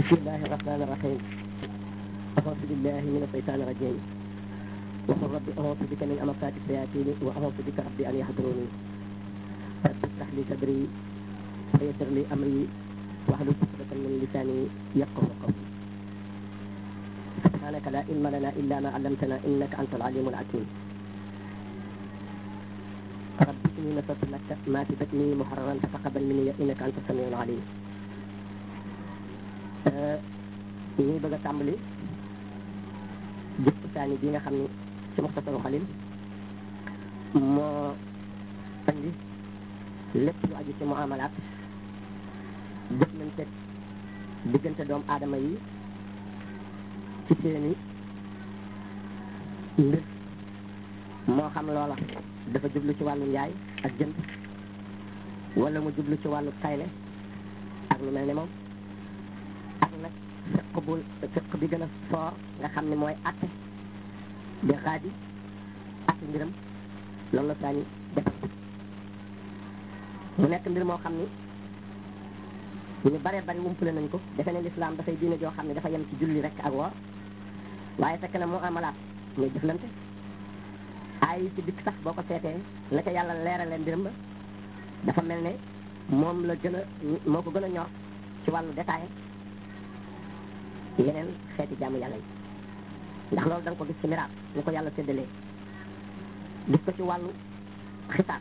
بسم الله الرحمن الرحيم أعوذ بالله من الشيطان الرجيم وقل رب أعوذ بك من أمسات الشياطين وأعوذ بك ربي أن يحضروني رب اشرح لي صدري ويسر لي أمري واحلل عقدة من لساني يفقه قولي سبحانك لا علم لنا إلا ما علمتنا إنك أنت العليم الحكيم رب إني نصرت لك ما في بطني محررا فتقبل مني إنك أنت السميع العليم ñuy bëgg a tàmbali jëpp saani bi nga xam ni ci muxtasaru xalil moo andi lépp lu aju ci muamalaat jëflante diggante doomu aadama yi ci seeni mbir moo xam loola dafa jublu ci wàllu njaay ak jënd wala mu jublu ci wàllu tayle ak lu mel ne moom ak nag fiq bu fiq bi gën a soor nga xam ne mooy atte di xaadi atte mbiram loolu la saañi defal mu nekk mbir moo xam ni ñu bare bari wumpule nañ ko defe ne lislaam dafay diine joo xam ne dafa yem ci julli rek ak woor waaye fekk na moo amalaat muy jëflante ay ci dikk sax boo ko seetee la ca yàlla leerale mbiram ba dafa mel ne moom la gën a moo ko gën a ñor ci wàllu détail yeneen xeeti jaamu yàlla yi ndax loolu da nga ko gis ci miraas ñu ko yàlla séddalee gis ko ci wàllu xisaab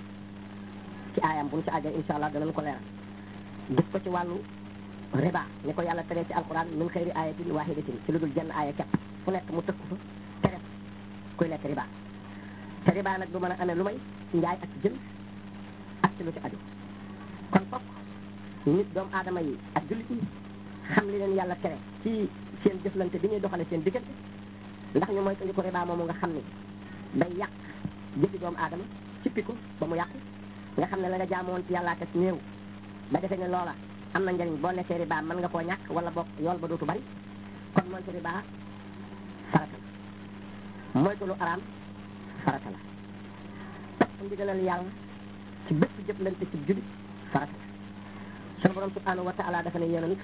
ci aayam bu ñu ci àggee insha allah danañ ko leeral gis ko ci wàllu riba ni ko yàlla teree ci alquran min xëyri ayatin wahidatin ci lu dul jenn aaya kepp fu nekk mu tëkku fa tere kuy lekk riba te riba nag du mën a amee lu may njaay ak jënd ak ci lu ci aju kon fokk nit doomu aadama yi ak jullit yi xam li leen yàlla tere ci seen jëflante bi ñuy doxale seen diggante ndax ñu mooy ko riba moomu nga xam ni day yàq jëfi doomu aadama cippi ko ba mu yàqu nga xam ne la nga jaamoon ci yàllaa kat néew ba defee ne loola am na njëriñ boo lekkee riba mën nga koo ñàkk wala boog yool ba dootu bari kon moytu riba farata la moytu lu araam farata la topp ndigalal yàlla ci bépp jëflante ci jullit farata la sunu borom subhanahu wa taala dafa ne yonent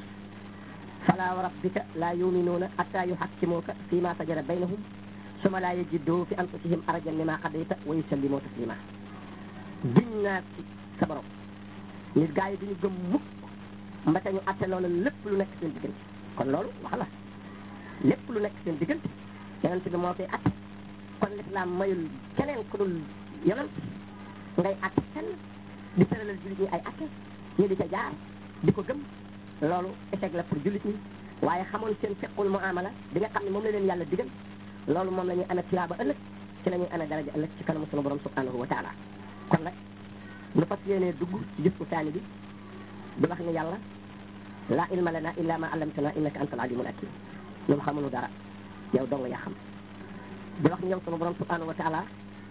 fala wa rabbika la yuminuuna hatta yuhakkimuuka fi ma sajara baynahum suma laa yajiddu fi anfusihim arajan mimma qadayta wa yusallimu taslima giñ naa ci sa borom nit gaa yi duñu gëm mukk mbate ñu atte loola lépp lu nekk seen diggante kon loolu wax la lépp lu nekk seen diggante yonent bi moo koy atte kon lislaam mayul keneen ku dul yonent ngay atte kenn di tëralal jullit ñi ay atte ñu di ca jaar di ko gëm loolu échec la pour jullit ñi waaye xamoon seen fequl muamala bi nga xam ne moom la leen yàlla digal loolu moom la ñuy amee tiyaaba ëllëg ci la ñuy amee daraja ëllëg ci kanamu sunu borom subhanahu wa taala kon nag nu fas yéenee dugg ci gis ku saani bi di wax ni yàlla laa ilma lana illa ma allamtana innaka anta alimul hakim ñun xamuñu dara yow dong yaa xam di wax ni yow sunu borom subhanahu wa taala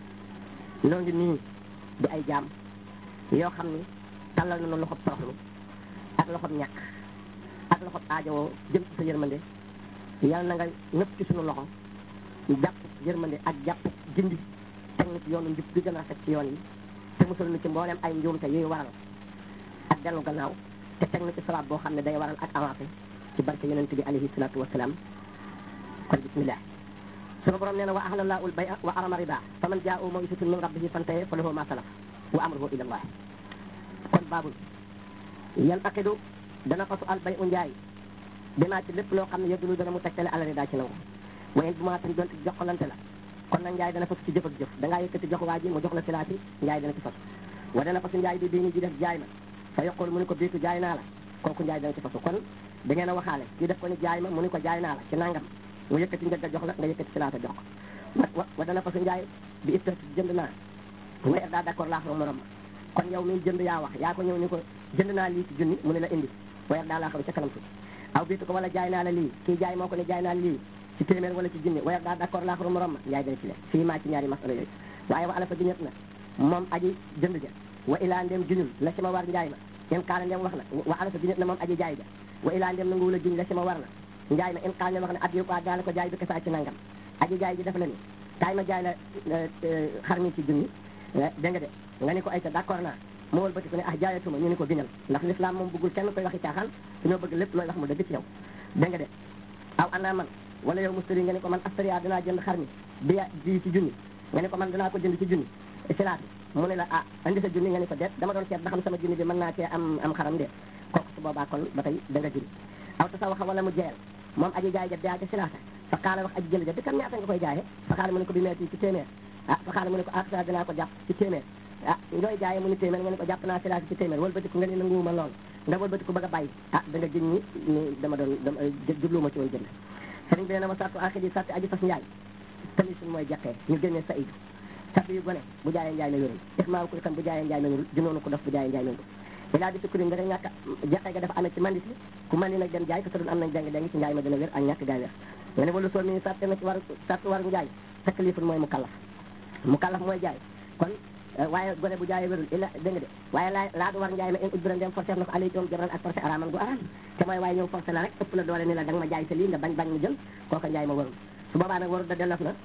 noo ngi nii di ay jaam yoo xam ni tàllal nañu loxob toroxlu ak loxob ñàkk ak loxob aajowoo jëm ci sa yërmande yàlla na nga nëpp ci sunu loxo jàpp yërmande ak jàpp gindi teg na ci yoonu njub bi gën a rafet ci yoon yi te musul na ci mboolem ay njuumte yuy waral ak dellu gannaaw te teg na ci sabab boo xam ne day waral ak avancé ci barke yonente bi alayhi salatu wasalaam kon bismillah sunu borom nee na wa ahlallahu al bay'a wa arama riba fa man jaa'u maw'izatun min rabbihi fantahi fa lahu ma salaf wa amruhu ila allah kon baabul yan aqidu dana fasu al bay'u njaay dinaa ci lépp loo xam ne yëddulu dana mu tegtale ala riba ci nangu wayen bu maa tan donte jokkalante la kon nag njaay dana fas ci jëf ak jëf da ngaa yëkkati jox waa ji mu jox la silaati njaay dana ci fas wa dana fasu njaay bi bii ni ji def jaay ma fa yoqul mu ni ko biitu jaay naa la kooku njaay dana ci fasu kon da ngeen a waxaale kii def ko ni jaay ma mu ni ko jaay naa la ci nangam mu yëkkati njëgga jox la nga yëkkati silaata jox ko wa wa dana fasu njaay bi it jënd naa weer daa d'accord laax ma morom ma kon yow mi jënd yaa wax yaa ko ñëw ni ko jënd naa lii ci junni mu ne la indi weer daa laa xam ca kanam tuuti aw biitu ko wala jaay naa la lii kii jaay moo ko ne jaay naa la lii ci téeméer wala ci junni weer daa d'accord laa xam morom ma njaay dana ci le fii maa ci ñaari masala yooyu waaye wa ala fa giñet na moom aji jënd ja wa ilaa ndem juñul la ci ma war njaay ma in kaala ndem wax na wa ala fa giñet na moom aji jaay ja wa ilaa ndem nanguwula juñ la ci ma war na njaay ma in kaala ndem wax ne addi ko daala ko jaay bi kasaa ci nangam aji jaay ji def la ni kaay ma jaay la xar mi ci junni dégg nga de nga ni ko ay ta d'accord naa mu wëlbati ko ne ah jaayatuma ñu ni ko giñal ndax l'islam moom bëggul kenn koy waxi caaxaan dañoo bëgg lépp looy wax mu dëgg ci yow dégg nga de aw ana man wala yow mustari nga ne ko man astaria dinaa jënd xar mi bi bi ci junni nga ne ko man dinaa ko jënd ci junni silaat mu ne la ah andi sa junni nga ne ko déet dama doon seet ba xam sama junni bi mën naa cee am am xaram de kooku su boobaa kon ba tey da nga jënd aw ta sa waxa wala mu jeyal moom aji jaay ja daa ca silaata fa xaala wax aji jënd ja di kan ñaata nga koy jaayee fa xaala mu ne ko bi meeti ci téeméer ah fa xaala mu ne ko ah sa dinaa ko jàpp ci téeméer ah ngooy jaayee mu ni téeméer nga ne ko jàpp naa silaata ci téeméer wëlbatiku nga ne nanguwuma lool nga wëlbatiku bëgg a bàyyi ah da nga jëñ ñi ni dama doon dama jubluwuma ci woon jënd sëriñ bi nee na ma sartu axir yi sarti aji fas njaay tamit suñu mooy jaqee ñu génnee sa idu sarti yu gone bu jaayee njaay na wérul ixmaaru ko xam bu jaayee njaay na wérul junoonu ko dof bu jaayee njaay na wérul ilaa di sukkurin nga ñàkk jaqee ga dafa amee ci mandit ku mandi nag dem jaay te sadul am nañ deng deng ci njaay ma dina wér ak ñàkk gaay wér nga ne walu soo mi sarte na ci war sartu war njaay taklifun mooy mu kallaf mu kallaf mooy jaay kon waaye gone bu jaayee wérul illa dégg nga de waaye laa laa du war njaay ma in udbira ndem forcé na ko alay doom jëral ak forcé araman gu araam te mooy waaye ñëw forcé la rek ëpp la doole ni la da nga ma jaay sa lii nga bañ bañ mu jël kooka njaay ma warul su boobaa nag warul da dellof na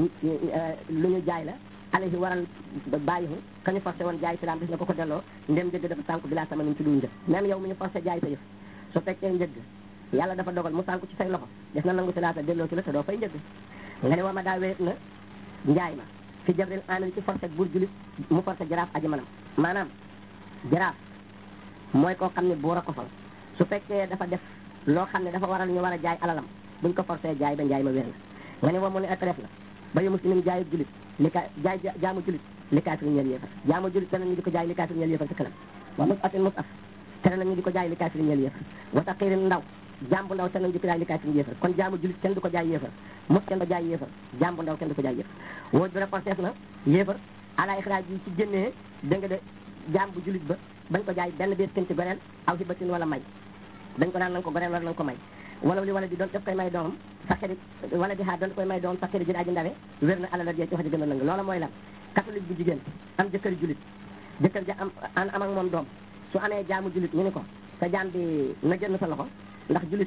lu ñu jaay la alayhi waral bàyyihu ka ñu forcé woon jaay si laam bis na ko ko delloo ndem njëgg dafa sànku bi laa sama nuñ ci dul njëg même yow mi ñu forcé jaay sa yëf su fekkee njëgg yàlla dafa dogal mu sànku ci say loxo des na nangu si laata delloo si la te doo fay njëgg nga ne wa ma daa wéet na njaay ma fi jabril amil ci forcé buur julit mu forcé jaraaf aji manam maanaam jaraaf mooy koo xam ne buur a ko fal su fekkee dafa def loo xam ne dafa waral ñu war a jaay alalam buñ ko forcé jaay ba njaay ma wér na nga ne wa mu ne ak ref la ba yu muslimin jaayu julit li ka jaay jaamu julit li kaafir ñeel yéefar jaamu julit tere nañu di ko jaay li kaafir ñeel yéefar ci kanam wa mus atin mus af tere nañu di ko jaay li kaafir ñeel yéefar wa taqirin ndaw jàmbu ndaw tere nañu di ko jaay li kaafir yéefar kon jaamu julit kenn du ko jaay yéefar mus kenn du jaay yéefar jàmbu ndaw kenn du ko jaay yéefar woo bi reporteef na yéefar ala ixraaj yi ci génnee dégg nga de jaam bu julit ba bañ ko jaay benn biir kenn ci goreel aw hibatin wala may dañ ko naan nañ ko goreel wala nañ ko may wala li wala di doon daf koy may doomam saxiri wala di xaar doon koy may doomam saxiri jël aji ndawe wér na alala jee ci wax ji gën a lëng loola mooy lan catholique bu jigéen am jëkkër julit jëkkër ja am am ak moom doom su amee jaamu julit ñu ni ko sa jaam bi na génn sa loxo ndax julit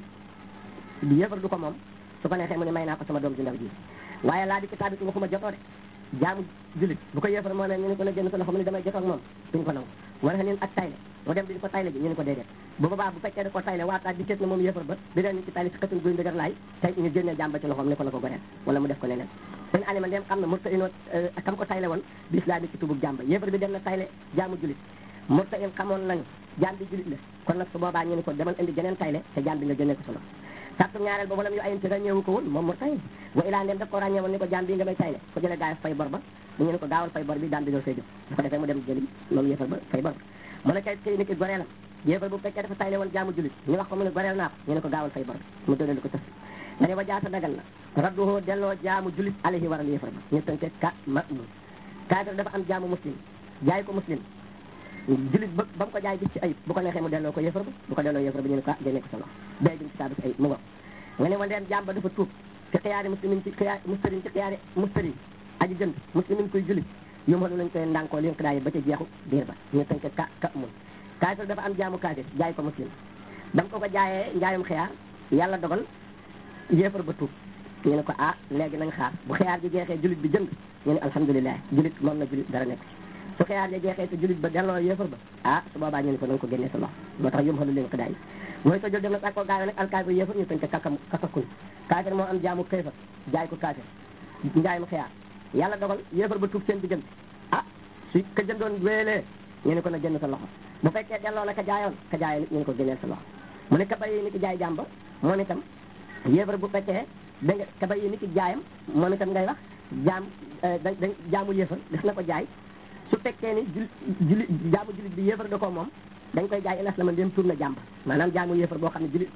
bi yëfar du ko moom su ko neexee mu ne may naa ko sama doom ju ndaw ji waaye laa di ci taabit waxuma jotoo de jaamu julit bu ko yëfar moo ne ñu ne ko na génn sa loxo mu ne damay jotoo ak moom duñ ko nangu war a nin ak tayle mu dem di ko tayle ji ñu ne ko déedéet bu boobaa bu fekkee da ko tayle waataat di seet na moom yëfar ba di leen ci tayle si xëtun guy ndëgër laay tey ñu génnee jàmba ci loxoom ne ko na ko goreel wala mu def ko neneen seen alima ndem xam na murta inoo kam ko tayle woon bi islami ci tubub jàmba yëfar bi dem na tayle jaamu julit murta in xamoon nañu jaam bi julit la kon nag su boobaa ñu ne ko demal indi jeneen tayle te jaam bi nga génnee ko sa loxo sartu ñaareel ba walam yu ayante ràññeewu ko woon moom murta in wa ilaa ndem daf ko ràññee woon ni ko jaam bi nga may tayle ko jëlee gaay fay bor ba ñu ne ko gaawal fay bor bi daan bi ñëw fay jóg bu ko defee mu dem jëli moom yëfar ba fay bor mu ne kay kay nit ki goreelam yéefar bu fekkee dafa tayle woon jaamu julit ñu wax ko mu ne goreel naa ko ñu ne ko gaawal fay bor mu dëddal ko tëf nga ne wa jaata dagal na radduhoo delloo jaamu julit alayhi waral yéefar ba ñu tënke ka ma mun kaafir dafa am jaamu muslim jaay ko muslim julit ba ba mu ko jaay gis ci ayib bu ko neexee mu delloo ko yéefar ba bu ko delloo yéefar ba ñu ne ko ah génne ko sa loxo bay duñ ci taadu ci ayib mu ngo nga ne wa ndeem jaam ba dafa tuub ci xiyaari muslimin ci xiyaar mustarin ci xiyaari mustarin aji jënd muslimin koy julit yu ma lañ koy ndànkoo li ko daay ba ca jeexu biir ba ñu tënk ka ka mun kaafir dafa am jaamu kaafir jaay ko muslim dam ko ko jaayee njaayum xiyaar yàlla dogal yéefar ba tuub ñu ne ko ah léegi nañ xaar bu xiyaar ji jeexee julit bi jënd ñu ne alhamdulilah julit moom na julit dara nekk ci su xiyaar ji jeexee te julit ba delloo yéefar ba ah su boobaa ñu ne ko nañ ko génnee sa loxo moo tax yum xalu leen ko daay mooy soo jël dem na sàkk ko gaayoo nag alkaafir yéefar ñu tënk kakam kakakun kaafir moo am jaamu kéefar jaay ko kaafir njaayum xiyaar yàlla dogal yéefar ba tuub seen diggante ah su ka jëndoon wéelee ñu ne ko na génn sa loxo bu fekkee delloo na ka jaayoon ka jaayoon nit ñu ne ko génneel sa loxo mu ne ka bay ni ki jaay jàmba moom itam yéefar bu fekkee da nga ka bay ni ki jaayam moom itam ngay wax jaam da da jaamu yéefar def na ko jaay su fekkee ni jul juli jaamu julit bi yéefar da ko moom dañ koy jaay ilas la man dem tuub na jàmba maanaam jaamu yéefar boo xam ne julit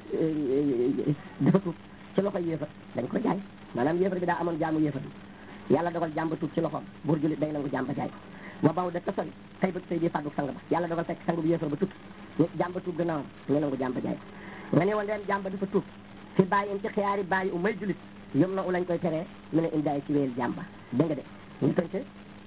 dafa tuub ci loxo yéefar dañ ko jaay maanaam yéefar bi daa amoon jaamu yéefar bi yàlla dogal jàmba tuub ci loxoom buur julit day nangu jàmba jaay ko wa baw de tasori xëy ba sëy bi fàddu sang ba yàlla dogal fekk sang bi yéefar ba tuub ñu jàmba tuub gannaawam ñu nangu jàmba jaay ko nga ne woon leen jàmba dafa tuub fi bàyyi in ci xiyaari bàyyi u may julit yom na u lañ koy teree mu ne indaay ci wéyal jàmba dégg nga de ñu tënk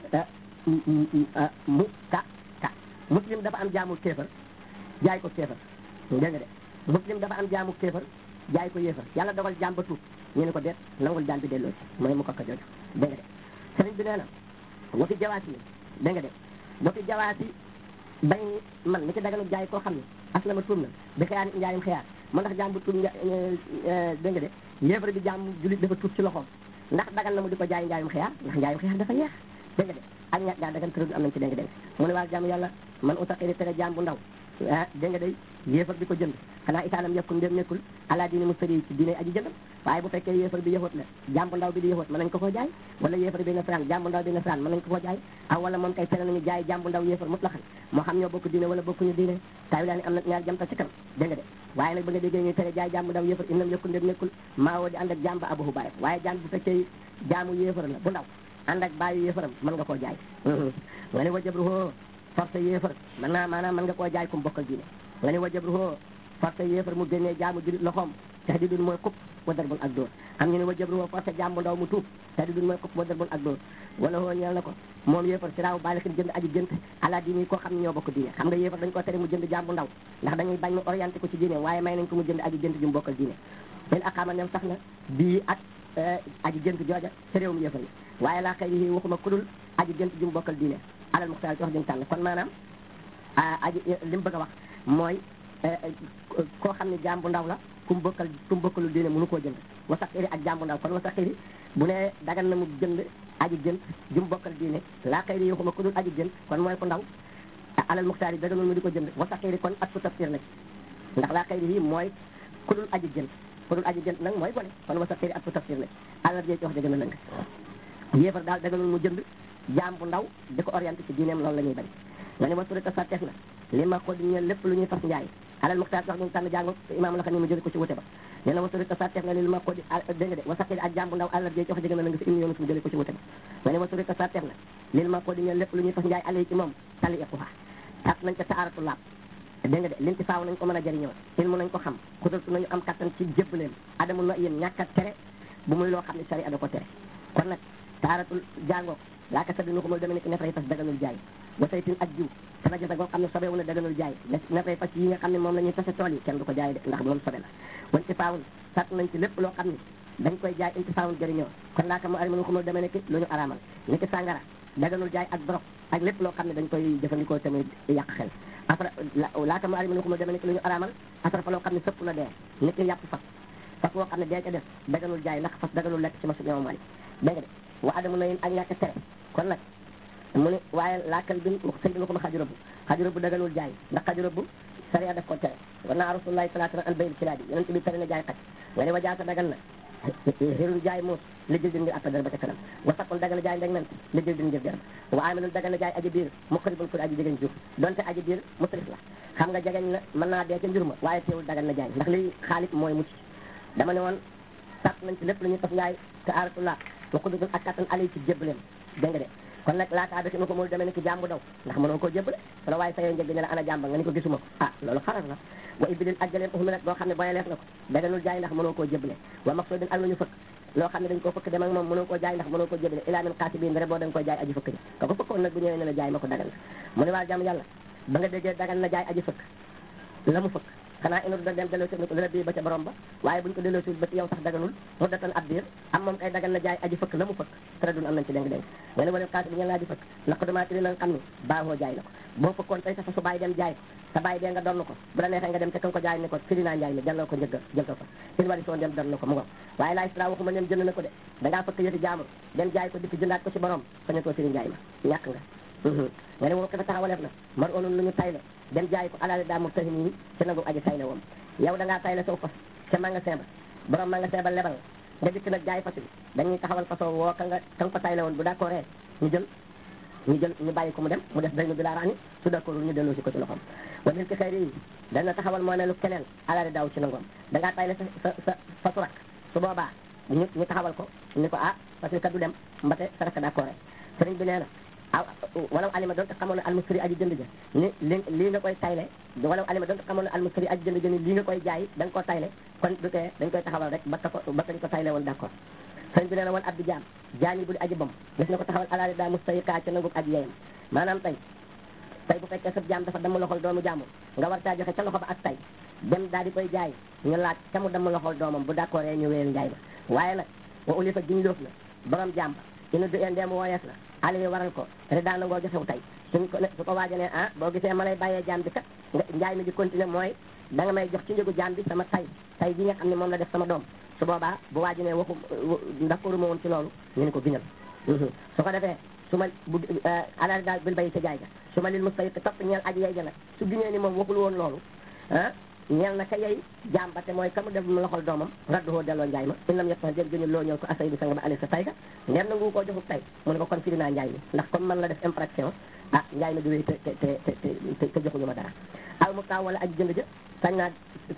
mu ka ka muslim dafa am jaamu kéefar jaay ko kéefar dégg nga de muslim dafa am jaamu kéefar jaay ko yéefar yàlla dogal jàmba tuub ñu ne ko deet nangul jaam bi delloo ci mooy mu ko ko jooju dégg nga de sëriñ bi nee na wa fi jawaasi dégg nga de wa fi jawaasi bay man mi ci daganu jaay koo xam ne aslama tuub na bi xiyaar njaayum xiyaar moo ndax jaam bu tuub nga dégg nga de yéefar bi jaam julit dafa tuub ci loxoom ndax dagan na mu di ko jaay njaayum xiyaar ndax njaayum xiyaar dafa yeex dégg nga de ak ña gaa dagan tëradu am nañ ci dégg dégg mu ne waa jaam yàlla man utaqiri tere jaam bu ndaw ah dégg nga day yéefar bi ko jënd xanaa itaalam yëkkul ndéem nekkul ala diine mu sëri ci diine aji jëndam waaye bu fekkee yéefar bi yëxoot la jàmbu ndaw bi di yëxoot mën nañ ko koo jaay wala yéefar bi nasaraan jàmbu ndaw bi nasaraan mën nañ ko koo jaay aw wala moom kay tere nañu jaay jàmbu ndaw yéefar mut la xam moo xam ñoo bokk diine wala bokkuñu diine tawi laa ni am na ñaar jamta ci kanam dégg nga de waaye nag ba nga déggee ñuy tere jaay jàmbu ndaw yéefar innam yëkkul ndéem nekkul maa woo di ànd ak jàmba abahu bàyyi waaye jàmm bu fekkee jaamu yéefar la bu ndaw ànd ak bàyyi yéefaram mën nga koo jaay nga ne wajabruhoo forcé yéefar mën naa maanaam mën nga koo jaay kum bokkal diine nga ne wajabruhoo forcé yéefar mu génnee jaamu julit loxoom tahdidun mooy kupp wa darbun ak dóor am ñu ne wajabruhoo forcé jaam bu ndaw mu tuub tahdidun mooy kupp wa darbun ak dóor wala hoo ñeel na ko moom yéefar si raaw baalikin jënd aji jënt ala diine koo xam ne ñoo bokk diine xam nga yéefar dañ ko tere mu jënd jaam bu ndaw ndax dañuy bañ mu orienté ko ci diine waaye may nañ ko mu jënd aji jënt ju mu bokkal diine leen aqaama nem sax na bii ak aji jënt jooja ci réewum yéefar yi waaye laa xëy yi waxuma kudul aji jënt ju mu bokkal diine alal muxtaar ci wax jëm tànn kon maanaam aji li mu bëgg a wax mooy koo xam ne jaam bu ndaw la ku mu bokkal ku mu bokkalul diine mënu koo jënd wasaxiri ak jaam bu ndaw kon wasaxiri bu ne dagan na mu jënd aji jënt ju mu bokkal diine laa xëy yi waxuma kudul aji jënt kon mooy ku ndaw alal muxtaar yi daganul mu di ko jënd wasaxiri kon ak ku tafsir la ndax laa xëy yi mooy kudul aji jënt kudul aji jënt nag mooy gone kon wasaxiri ak ku tafsir la alal jee ci wax dëgg na lëng yéefar daal daganul mu jënd jaam bu ndaw di ko orienté ci diineem loolu la ñuy bañ nga ne ma surita sarteef na li ma ko di ñeel lépp lu ñuy fas njaay alal muxtaar wax ñu tànn jàngo imaam la xam ne mu jële ko ci wute ba nee na wa surita sarteef na li ma ko di dégg nga de wa saqiri ak jaam bu ndaw alal jee ci wax dëgg na la nga si imi yoonu mu jële ko ci wute ba nga ne wa surita sarteef na li ma ko di ñeel lépp lu ñuy fas njaay alay ci moom tali iquha tat nañ ko taaratu laab dégg nga de linti faaw nañ ko mën a jëriñoo ilmu nañ ko xam xudurtu nañu am kattan ci jébbaleem adamul na yéen ñàkk a tere bu muy loo xam ne sari ada ko tere kon nag taaratul jàngoo laaka sa dinu ko mul deme ni ki nefray fas daganul jaay wa saytin ak jiw sana jota goo xam ne sobewu na daganul jaay nefray fas yi nga xam ne moom la ñuy tase tool yi kenn du ko jaay de ndax moom sobe la wan ci faawun sat nañ ci lépp loo xam ne dañ koy jaay inti faawun jëriñoo kon laaka mu arimanu ko mul deme ni ki lu ñu araamal ni ki sàngara daganul jaay ak dorog ak lépp loo xam ne dañ koy jëfandikoo tamit yàq xel après laaka mu arimanu ko mul deme ni ki lu ñu araamal après fa loo xam ne sëpp na dee ni ki yàpp fas fas woo xam ne dee ca def daganul jaay ndax fas daganul lekk ci masu ñoom mali dégg nga de wa adamu na yéen ak ñàkk tere kon nag mu ne waaye laakal bi sëñ bi nga ko ma xajurëbu xajurëbu daganul jaay ndax xajurëbu sariya daf ko tere war naa rasulullahi sallallahu alayhi wa sallam an bayil kilaabi yonent bi tere na jaay xaj nga ne wa jaata dagan na xirul jaay muus li jël din ngir atta dara ba ca kanam wa saqul dagan na jaay ndeg ment li jël din ngir jaram wa amilul dagan na jaay aji biir muqribun pour aji jegeñ jur donte aji biir musrif la xam nga jegeñ la mën naa dee ca njur ma waaye teewul dagan na jaay ndax li xaalit mooy mucc dama ne woon sàtt nañ ci lépp lu ñuy fas ngaay te aratullah wa qududun ak kattan ali ci jébbaleem dégg nga de kon nag laataa bi ko mul demee ni ki jàmbu daw ndax mënoo koo jébbale wala waaye sa yoo njëg ne la ana jàmba nga ni ko gisuma ko ah loolu xarar la wa ibilin ak jëleen uxumi nag boo xam ne boye leef na ko daganul jaay ndax mënoo koo jébbale wa maqsudin ak lu ñu fëkk loo xam ne dañ koo fëkk dem ak moom mënoo koo jaay ndax mënoo koo jébbale ilaa min xaasi bii ndere boo dañ koy jaay aji fëkk ni ko ko fëkkoon nag bu ñëwee ne la jaay ma ko dagan na mu ne waa jàmm yàlla ba nga déggee dagan na jaay aji fëkk la mu fëkk xanaa inu da dem delloo si ko bi ba ca borom ba waaye buñ ko delloo si ba ci yow sax daganul mu datan ab diir am moom kay dagan na jaay aji fëkk la mu fëkk tara dun am nañ ci déng déng nga ne wala xaasi bi ngeen laa ji fëkk naq damaati li la nga xam ne baaxoo jaay na ko boo fëkkoon tey sa fa su bàyyi dem jaay ko sa bàyyi dee nga donn ko bu la neexee nga dem te kan ko jaay ne ko firi naa njaay mi delloo ko njëgg jël ko fa in wari soon dem donn ko mu ngo waaye laay stra waxuma nem jënd na ko de dangaa fëkk yëti jaamur dem jaay ko dikk jëndaat ko ci borom sañatoo firi njaay ma ñàkk nga nga ne woo ko fa taxawaleef na mar onun lu ñu tayle dem jaay ko alaali daa mu tahi nii ci nangu aji tayle woom yow da ngaa tayle saw fas ca magasin ba borom magasin ba lebal nga dikk nag jaay fas bi dañuy taxawal fasoo woo ka nga ka nga ko tayle woon bu d'accord ñu jël ñu jël ñu bàyyi ko mu dem mu def daynu bi laa raani su d'accord ñu delloo si ko ci loxoom wa mil ki xëyri yi dana taxawal moo ne lu keneen alaali daaw ci nangoom da ngaa tayle sa sa sa fasu rak su boobaa ñu ñu taxawal ko ni ko ah parce que kat du dem mbate sa rak d'accord sëriñ bi nee na aw walaw alima doon te xamoon ne almustari aji jënd ja ni li lii nga koy tayle walaw alima doon te xamoon ne almustari aji jënd ja ni lii nga koy jaay da nga koo tayle kon du tee dañ koy taxawal rek ba ka ko ba kañ ko tayle woon d'accord sëñ bi nee na woon abdi jaam jaani bu di aji bom gis na ko taxawal alaali daa mustayi kaa ca nangub aji yeyam maanaam tey tey bu fekkee sa jaam dafa damm loxol doomu jaamu nga war caa joxe ca loxo ba ak tey dem daal di koy jaay ñu laaj ca mu damm loxol doomam bu d'accord ñu wéyal njaay ma waaye nag wa uli fa giñ loof na borom jaam ba inu du en ndeem wooyees na ali waral ko te daan nangoo joxewu tey suñ ko su ko waajalee ah boo gisee ma lay bàyyee jaam bi kat nga njaay mi di continuer mooy da nga may jox ci njëgu jaam bi sama tay tay gi nga xam ne moom la def sama doom su boobaa bu waa ji ne waxu d'accord ma woon ci loolu ñu ne ko giñal su ko defee su ma bu alal daal bil bay ca jaay ga su ma lil mustahiq topp ñeel aji yey ja nag su giñee ni moom waxul woon loolu ah ñeel na ka yey jaam ba te mooy ka mu def mu loxol doomam radduhoo delloo njaay ma in lam yet sax jël gëñu loo ñëw ko asay bi sanga ba ali sa tay ga ndeem na ngu koo joxub tay mu ne ko kon firi naa njaay mi ndax comme man la def infraction ah njaay mi du wéy te te te te te joxuñu ma dara aw mu taaw wala aji jënd ja sañ naa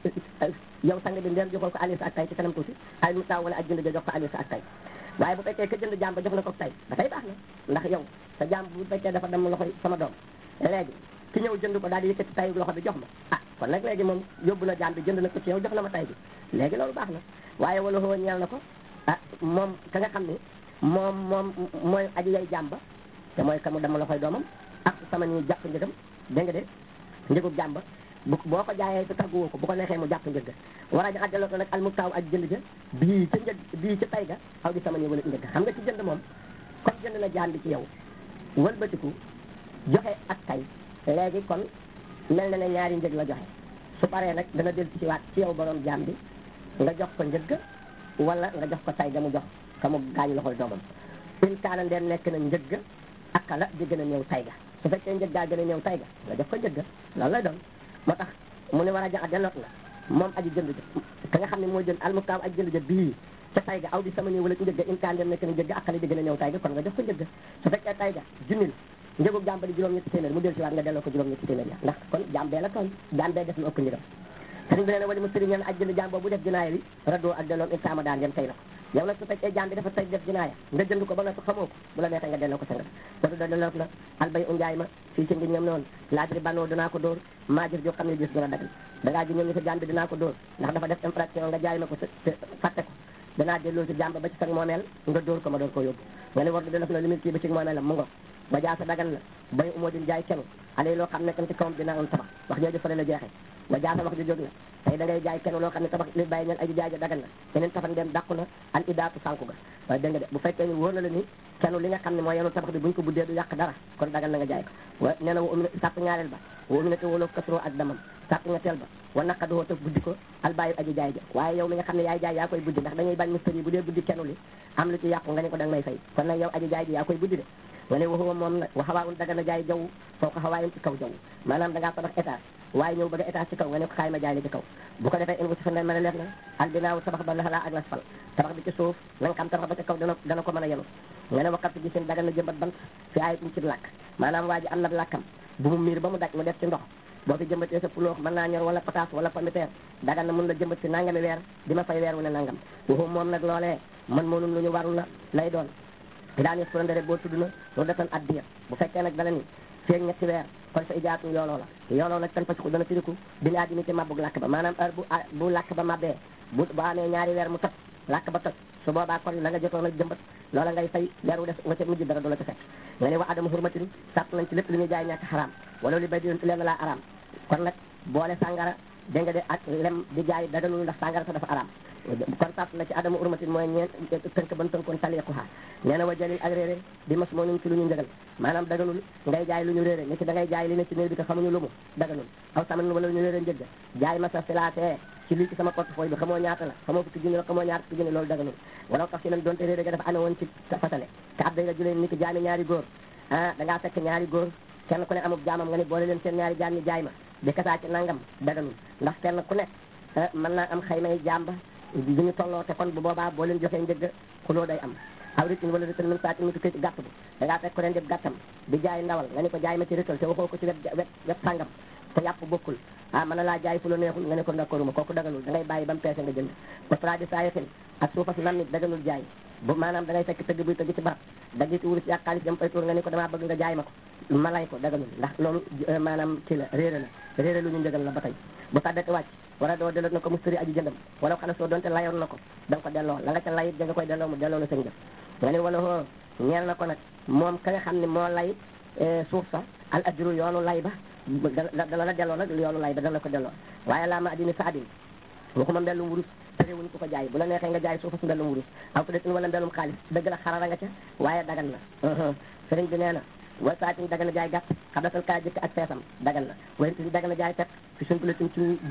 yow sang bi ndeen joxoon ko ali sa ak tay ci kanam tuuti ay mu taaw wala aji jënd ja jox ko ali sa ak tay waaye bu fekkee ka jënd jaam ba jox na ko tay dafay baax na ndax yow sa jaam bu fekkee dafa dem loxoy sama doom léegi ki ñëw jënd ko daal di yëkkati tay loxo bi jox ma ah kon nag léegi moom yóbbu na jaam bi jënd na ko ci yow jox na ma tay bi léegi loolu baax na waaye wala xoo ñeel na ko ah moom ka nga xam ne moom moom mooy aji yay jaam ba te mooy ka mu dama loxoy doomam ak sama ni jàpp njëgam dégg nga de njëgub jaam ba bu boo ko jaayee te tàgguwoo ko bu ko neexee mu jàpp njëg ga war a àjjaloo ko nag al mustaaw ak jënd ja bii ca njëg bii ca tay ga aw di sama ni wala njëg xam nga ci jënd moom comme jënd na jaam bi ci yow wëlbatiku joxe ak tay léegi kon mel na ne ñaari njëg la joxe su paree nag dana del ci waat ci yow borom jaam bi nga jox ko njëg wala nga jox ko tay ga mu jox ka mu gaañu loxol doomam in kaana ndeen nekk na njëg ak la di gën a ñëw tay ga su fekkee njëg gaa gën a ñëw tay ga nga jox ko njëg loolu lay doon moo tax mu ne war a jax a denoot na moom aji jënd ja ka nga xam ne mooy jënd almustaaw aji jënd ja bii ca tay ga aw di sama ñëw wala ci njëg ga in kaana ndeen nekk na njëg ak la di gën a ñëw tay ga kon nga jox ko njëg su fekkee tay ga junnil njëgub jaam ba di juróom ñetti téeméer mu del si waat nga delloo ko juróom ñetti téeméer ya ndax kon jaam bee la tooñ jaam bee def lu ëpp njëgam sëriñ bi nee na wali mu sëriñ ñeen aj jënd jaam boobu def jinaaya bi raddoo ak delloom insaama daan ngeen fay la ko yow nag su fekkee jaam bi dafa tay def jinaaya nga jënd ko ba nga xamoo ko bu la neexee nga delloo ko sa nga wadu da delloo la albay u njaay ma fii ci ngi ñoom noonu laajri banoo dinaa ko dóor maa jëf joo xam ne gis dina dagal dangaa ji ñoom ñi sa jaam bi dinaa ko dóor ndax dafa def infraction nga jaay ma ko te fàtte ko danaa delloo si jaam ba ba ci sa moomeel nga dóor ko ma door koo yóbbu nga ne war du def na limite kii ba ci moomeelam mu ngo ba jaasa dagan na bay umoo din jaay kenu alay loo xam ne kan ci kawam dinaa am tabax wax jooju fële la jeexee ba jaasa wax ji jóg na tey da ngay jaay kenu loo xam ne tabax li bàyyi ñeen aji jaay ja dagan na yeneen tafan dem dàqu na al idaatu sànku ga waaye dégg nga de bu fekkee ni wóor na la ni kenu li nga xam ne mooy yenu tabax bi buñ ko buddee du yàq dara kon dagan na nga jaay ko wa nee na wa umina sàpp ñaareel ba wa umina te woloo kasroo ak damam sàpp nga teel ba wa naqaduhoo te buddi ko al bàyyi aji jaay ja waaye yow mi nga xam ne yaay jaay yaa koy buddi ndax dañuy bañ mistari yi bu dee buddi kenu li am lu ci yàqu nga ne ko da nga may fay kon nag yow aji jaay ji yaa koy buddi de nga ne waxuwa moom nag wa xawaa un daga na jaay jaww foo ko xawaayin ci kaw jaww maanaam da ngaa tabax étage waaye ñëw bëgg a étage ci kaw nga ne ko xaay ma jaay la ci kaw bu ko defee in wu si fan mën a leer na albinaaw tabax ba laxalaa ak lasfal tabax bi ci suuf na nga xam tabax ba ci kaw dana dana ko mën a yenu nga ne waxat gi seen daga na jëmbat bant fi ayit mu ci làkk maanaam waa ji am na làkkam bu mu miir ba mu daj mu def ci ndox boo fi jëmbatee sa puloox mën naa ñor wala pataas wala pomiteer dagan na mun la jëmbat ci nangami weer di ma fay weer wu ne nangam waxu moom nag loolee man moonum lu ñu warul la lay doon daan yes kurande rek boo tudd na loolu datan addiya bu fekkee nag dana ni feeg ñetti weer kon sa ijaatu yooloo la yooloo nag tan pasiku dana firiku bi laa dimi ci mabbug làkk ba maanaam heure bu bu làkk ba mabbee bu bu amee ñaari weer mu toj làkk ba toj su boobaa kon la nga jotoon a jëmbat loola ngay fay weer wu def nga ca mujj dara du la ca fekk nga ne wa adama hurmatin sàpp nañ ci lépp lu ñuy jaay ñàkk xaraam wala li bay di leen laa araam kon nag boole sàngara dégg nga de ak lem di jaay daganul ndax sàngara sa dafa araam kon sàpp na ci adama urmatin mooy ñeen tënk ban tënkoon taliquha nee na wa jalil ak réeré di mas moo nuñ ci lu ñu njëgal maanaam daganul ngay jaay lu ñu réeré ni ki da ngay jaay li ne ci néeg bi te xamuñu lu mu daganul aw saman wala lu ñu réeré njëgga jaay ma sa filaatee ci lii ci sama portefeuille bi xamoo ñaata la xamoo fukki junni la xamoo ñaata fukki junni loolu daganul wala tax si nan doonte réeré ga dafa ane woon ci fasale te ab day la julee ni ki jaami ñaari góor ah da ngaa fekk ñaari góor kenn ku ne amub jaamam nga ni boole leen seen ñaari jaam ñi jaay ma di kasaa ci nangam daganul ndax kenn ku nekk mën naa am xaymay jaam ba du ñu tolloo te kon bu boobaa boo leen joxee njëgg xuloo day am aw ritin wala rital min saatin mu tukkee ci gàtt bi da ngaa fekk ko leen def gàttam di jaay ndawal nga ni ko jaay ma ci rital te waxoo ko ci wet wet wet sàngam te yàpp bokkul ah mën na laa jaay fu la neexul nga ne ko d'accorduma kooku daganul da ngay bàyyi ba mu peese nga jënd ba tradi sayatin ak suufas nam nit daganul jaay bu maanaam da ngay fekk tëgg buy tëgg ci barab daggi ci wurus ak xaalis jam fay tuur nga ni ko damaa bëgg nga jaay ma ko ma lay ko daganul ndax loolu maanaam ci la réeré la réeré lu ñu njëgal la ba tey bu sàddati wàcc wala doo delloo na ko mustari aji jëndam wala xana soo doonte layoon na ko da nga ko delloo la nga ca layit da nga koy delloo mu delloo la sa njëf nga ni wala hoo ñeel na ko nag moom ka nga xam ne moo lay suuf sa al ajru yoonu lay ba dana la delloo nag yoonu lay ba dana la ko delloo waaye laa ma addini sa addin waxuma mbellum wurus terewuñ ko ko jaay bu la neexee nga jaay suufa su mbellum wurus aw peut être wala mbellum xaalis dëgg la xarara nga ca waaye dagan na sëriñ bi nee na wa saatin dagan na jaay gàtt xablatal kaa jëkk ak feesam dagan na wayen tin dagan na jaay pep fi suñ bulatin ci gub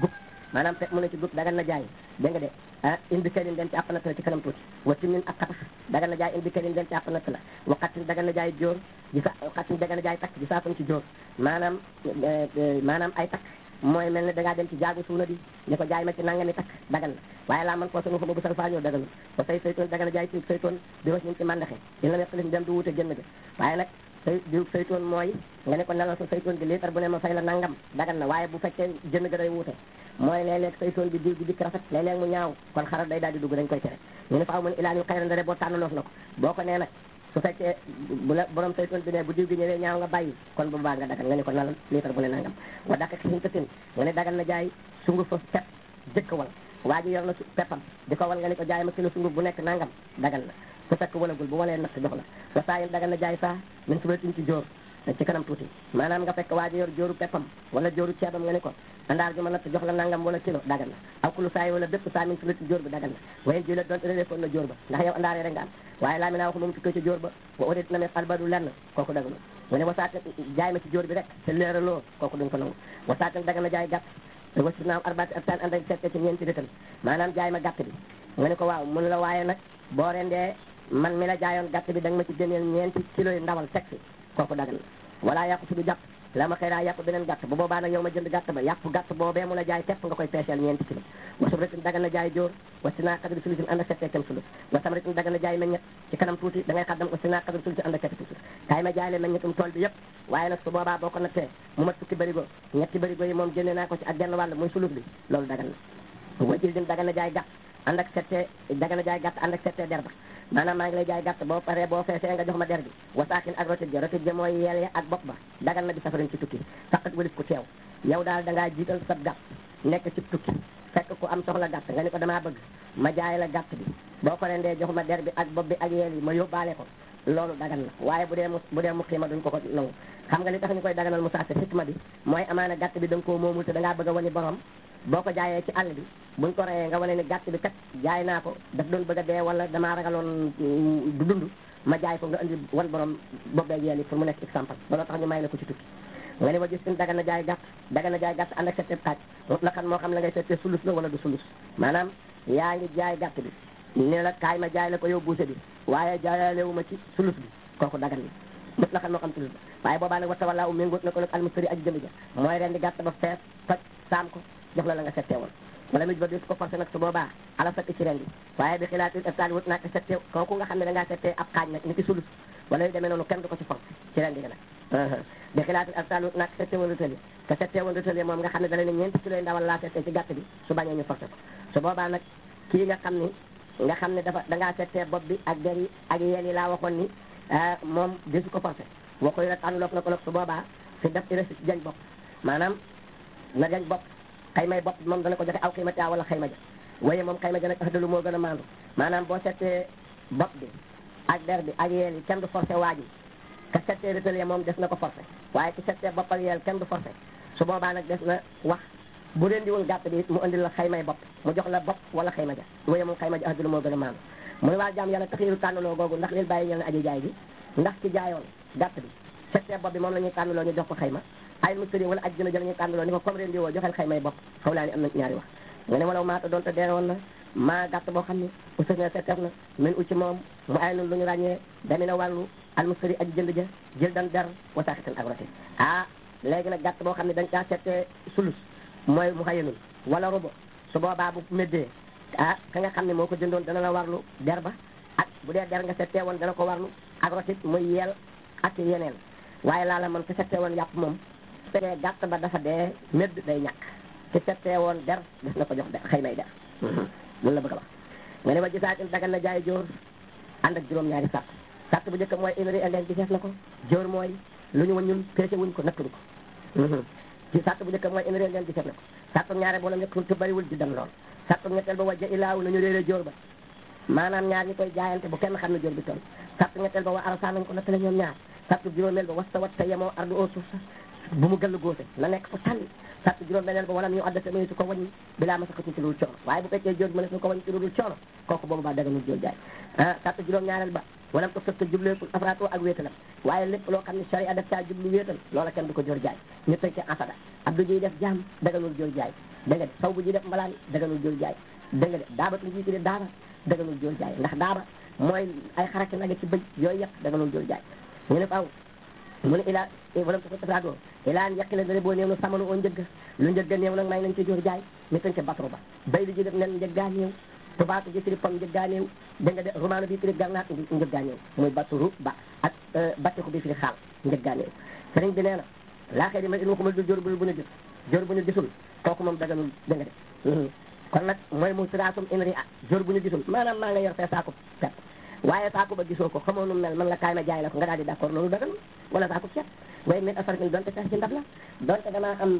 maanaam fekk mu ne ci dut dagan na jaay dégg nga de ah indi kërin den ci àpp natt la ci kanam tuuti wa timin ak xatax dagan na jaay indi kërin den ci àpp natt la wa xattin dagan na jaay jóor gi sa xattin dagan na jaay takk gi saafan ci jóor maanaam maanaam ay takk mooy mel ne da ngaa dem ci jaagu suuna di ne ko jaay ma ci nangami takk dagan na waaye laa man foo sunu fa bu sal faañoo daganul ba say saytoon dagan na jaay ci saytoon di was ñun ci màndaxe dina la weqalif dem du wute jënd ga waaye nag say diw saytoon mooy nga ne ko nelal sa saytoon bi liitar bu ne ma fay la nangam dagan na waaye bu fekkee jënd ga day wuute mooy léeg-léeg saytoon bi diw gi dikk rafet léeg-léeg mu ñaaw kon xaral day daal di dugg dañ koy tere ñu ne faaw mun ilaa ñu xayran dare boo tànnaloof na ko boo ko nee nag su fekkee bu la borom saytoon bi ne bu diw gi ñëwee ñaaw nga bàyyi kon bu baax nga dagan nga ne ko nalal liitar bu ne nangam wa dakk xin tatin nga ne dagan na jaay sungu fa pep jëkk wal waa ji yor na su peppam di ko wal nga ne ko jaay ma kilo sunguf bu nekk nangam dagan na su fekk walagul bu walee natt jox la wa saa yin dagan na jaay saa min subatin ci jóor ci kanam tuuti maanaam nga fekk waa ji yor jóoru peppam wala jóoru ceebam nga ne ko andaar gi ma natt jox la nangam wala kilo dagan na aw kulu saa yi wala bépp saa min subati jóor bi dagan na wayen ji la doon réléfoon na jóor ba ndax yow andaar yi rek nga am waaye laa mi naa wax moom tukkee ci jóor ba wa odit na me albadu lenn kooku daganu nga ne wasaata jaay ma ci jóor bi rek te leeraloo kooku duñ ko nangu wasaatan dagan na jaay gàtt wasi naaw arbaati abtaan ànd ak sette ci ñeenti dëkkal maanaam jaay ma gàtt bi nga ne ko waaw mun la waaye nag boo rendee man mi la jaayoon gàtt bi da nga ma ci génneel ñeenti kilo yu ndawal teg si kooku dagan na wala yàqu si du jàpp la ma xëy daa yàpp beneen gàtt bu boobaa nag yow ma jënd gàtt ba yàpp gàtt boobee mu la jaay tepp nga koy peeseel ñeenti kilo wa subratin dagan na jaay jóor wa sinaa kadri sulusin ànd ak settee kem sulus wa samratin dagan na jaay meññet ci kanam tuuti da ngay xaddam wa sinaa kadri sulusin ànd ak settee sulus kaay ma jaay le meññetum tool bi yëpp waaye nag su boobaa boo ko nattee mu mat fukki bërigo ñetti bërigo yi moom génne naa ko ci ak genn wàll muy sulus bi loolu dagan na wa jildin dagan na jaay gàtt ànd ak settee dagan na jaay gàtt ànd ak settee der ba maanaam maa ngi lay jaay gàtt boo paree boo feesee nga jox ma der bi wasaakin ak rotit ja rotit ja mooy yeel ya ak bopp ba dagan na di safarin ci tukki faqat walif ku teew yow daal da ngaa jiital sab gàtt nekk ci tukki fekk ku am soxla gàtt nga ni ko damaa bëgg ma jaay la gàtt bi boo ko rendee jox ma der bi ak bopp bi ak yeel yi ma yóbbaale ko loolu dagan na waaye bu dee mu bu dee mu xiima duñ ko ko nangu xam nga li tax ñu koy daganal mu saase xikma bi mooy amaana gàtt bi da nga koo moomul te da ngaa bëgg a wani borom boo ko jaayee ci àll bi buñ ko reyee nga wane ni gàtt bi kat jaay naa ko daf doon bëgg a dee wala damaa ragaloon du dund ma jaay ko nga andi wan borom boobee yeel yi pour mu nekk exemple looloo tax ñu may la ko ci tukki nga ne wa gis tin daga na jaay gàtt daga na jaay gàtt ànd ak settee xaaj la xam moo xam la ngay settee sulus la wala du sulus maanaam yaa ngi jaay gàtt bi ne la kaay ma jaay la ko yow buuse bi waaye jaayaalewu ma ci sulus bi kooku dagan na mut la xam moo xam sulus ba waaye boobaa nag wata wala u méngoot na ko nag almustari aji jënd ja mooy ren di gàtt ba fees toj saam ko jox la la nga settee woon wala mij ba dis ko forcé nag su boobaa ala sakk ci ren bi waaye bi xilaatil eftaali wut naak settee kooku nga xam ne da ngaa settee ab xaaj nag ni ki sulus wala yu demee noonu kenn du ko ci forcé ci ren bi nga nag bi xilaatil eftaali wut naak settee woon rëtali te settee woon rëtali moom nga xam ne da leen ñeenti kilo yi ndawal laa settee ci gàtt bi su bañee ñu forcé ko su boobaa nag kii nga xam ni nga xam ne dafa da ngaa settee bopp bi ak der yi ak yeel yi laa waxoon ni moom desu ko forcé waxuy rek ànduloog na ko nag su boobaa fi def irasi jañ bopp maanaam na jañ bopp xaymay bopp moom dana ko joxe aw xiimati wala xayma ja waaye moom xayma ja nag axdalu moo gën a maandu maanaam boo settee bopp bi ak der bi ak yeel yi kenn du forcé waa ji ka settee rëtale moom des na ko forcé waaye ki settee bopp ak yeel kenn du forcé su boobaa nag des na wax bu leen di woon gàtt bi mu andil la xaymay bopp mu jox la bopp wala xayma ja waaye moom xayma ja axdalu moo gën a maandu mu ne waa jaam yàlla taxiiru tànnaloo googu ndax lil bàyyi ñel na aji jaay gi ndax ci jaayoon gàtt bi settee bopp bi moom la ñuy tànnaloo ñu jox ko xayma ay mustari wala aj jëna jël ñu tànnaloo ni ko comme ren di woo joxel xaymay bopp xaw laa ni am na ñaari wax nga ne walaw maata doon te deere woon na maa gàtt boo xam ne ustas na setteef na min ucci moom mu ay nun lu ñu ràññee damina wàllu al mustari aji jënd ja jël dan der wasaaxitan ak roti ah léegi nag gàtt boo xam ne dañ caa settee sulus mooy mu xayanul wala robo su boobaa bu méddee ah ka nga xam ne moo ko jëndoon dana la warlu der ba ak bu dee der nga settee woon dana ko warlu ak rotit muy yeel ak yeneen waaye laa la man ki settee woon yàpp moom su fekkee gàtt ba dafa dee médd day ñàkk ki settee woon der des na ko jox der xëy may der loolu la bëgg a wax nga ne wa gisaatin dagan na jaay jóor ànd ak juróom-ñaari sàtt sàtt bu njëkk mooy inri elen giseef na ko jóor mooy lu ñu waññul peese wuñ ko nattuñu ko ci sàtt bu njëkk mooy inri elen giseef na ko sàttum ñaare boo la njëkk te bariwul di dem lool sàttum ñetteel ba wajja ilaaw nañu réere jóor ba maanaam ñaar ñi koy jaayante bu kenn xam ne jóor bi toll sàttum ñetteel ba wa arasa nañ ko nattale ñoom ñaar sàttum juróomeel ba wasta wat te yemoo ardu au suuf sa bu mu gëll góose na nekk fa tànn sàtt juróom beneen ba walam ñu addate mënesu ko wàññi bilaa ma sakati ci dul coono waaye bu fekkee jóor bi mënesu ko wàññi ci dul coono kooku boobu baa daganul jóor jaay ah sàtt juróom ñaareel ba walam ko sëfta jubleekul afrato ak wéetalam waaye lépp loo xam ne sharia def caa jublu wéetal loola kenn du ko jóor jaay ñu tëj ca asada abdou jiy def jaam daganul jóor jaay dégg nga de saw bu ji def mbalaan daganul jóor jaay dégg nga de daabatu ji ci de daaba daganul jóor jaay ndax daaba mooy ay xaraki nage ci bëj yooyu yëpp daganul jóor jaay ñu ne faaw mu ne ilaa walam ko tafaagoo ilaa an yaqi la dane boo néew na samanu oo njëgg lu njëgga néew nag may nañ ci jóor jaay mi tañ ca batro ba bay li ji def nen njëggaa néew tubaatu ji firi pom njëggaa néew dégg nga de romaano bi firi gànnaar njëggaa néew muy batru ba ak battiku bi firi xaal njëggaa néew sëriñ bi nee na laa xëy di ma in waxuma dul jóor bu bu ñu gis jóor bu ñu gisul kooku moom daganul dégg nga de kon nag mooy mu siraatum inri ah jóor bu ñu gisul maanaam maa nga yor fee saako pepp waaye saako ba gisoo ko xamoo nu mel man la kaay ma jaay la ko nga daal di d'accord loolu daganul wala saako ceeb waaye min asarfin donte sax ci ndab la donte damaa am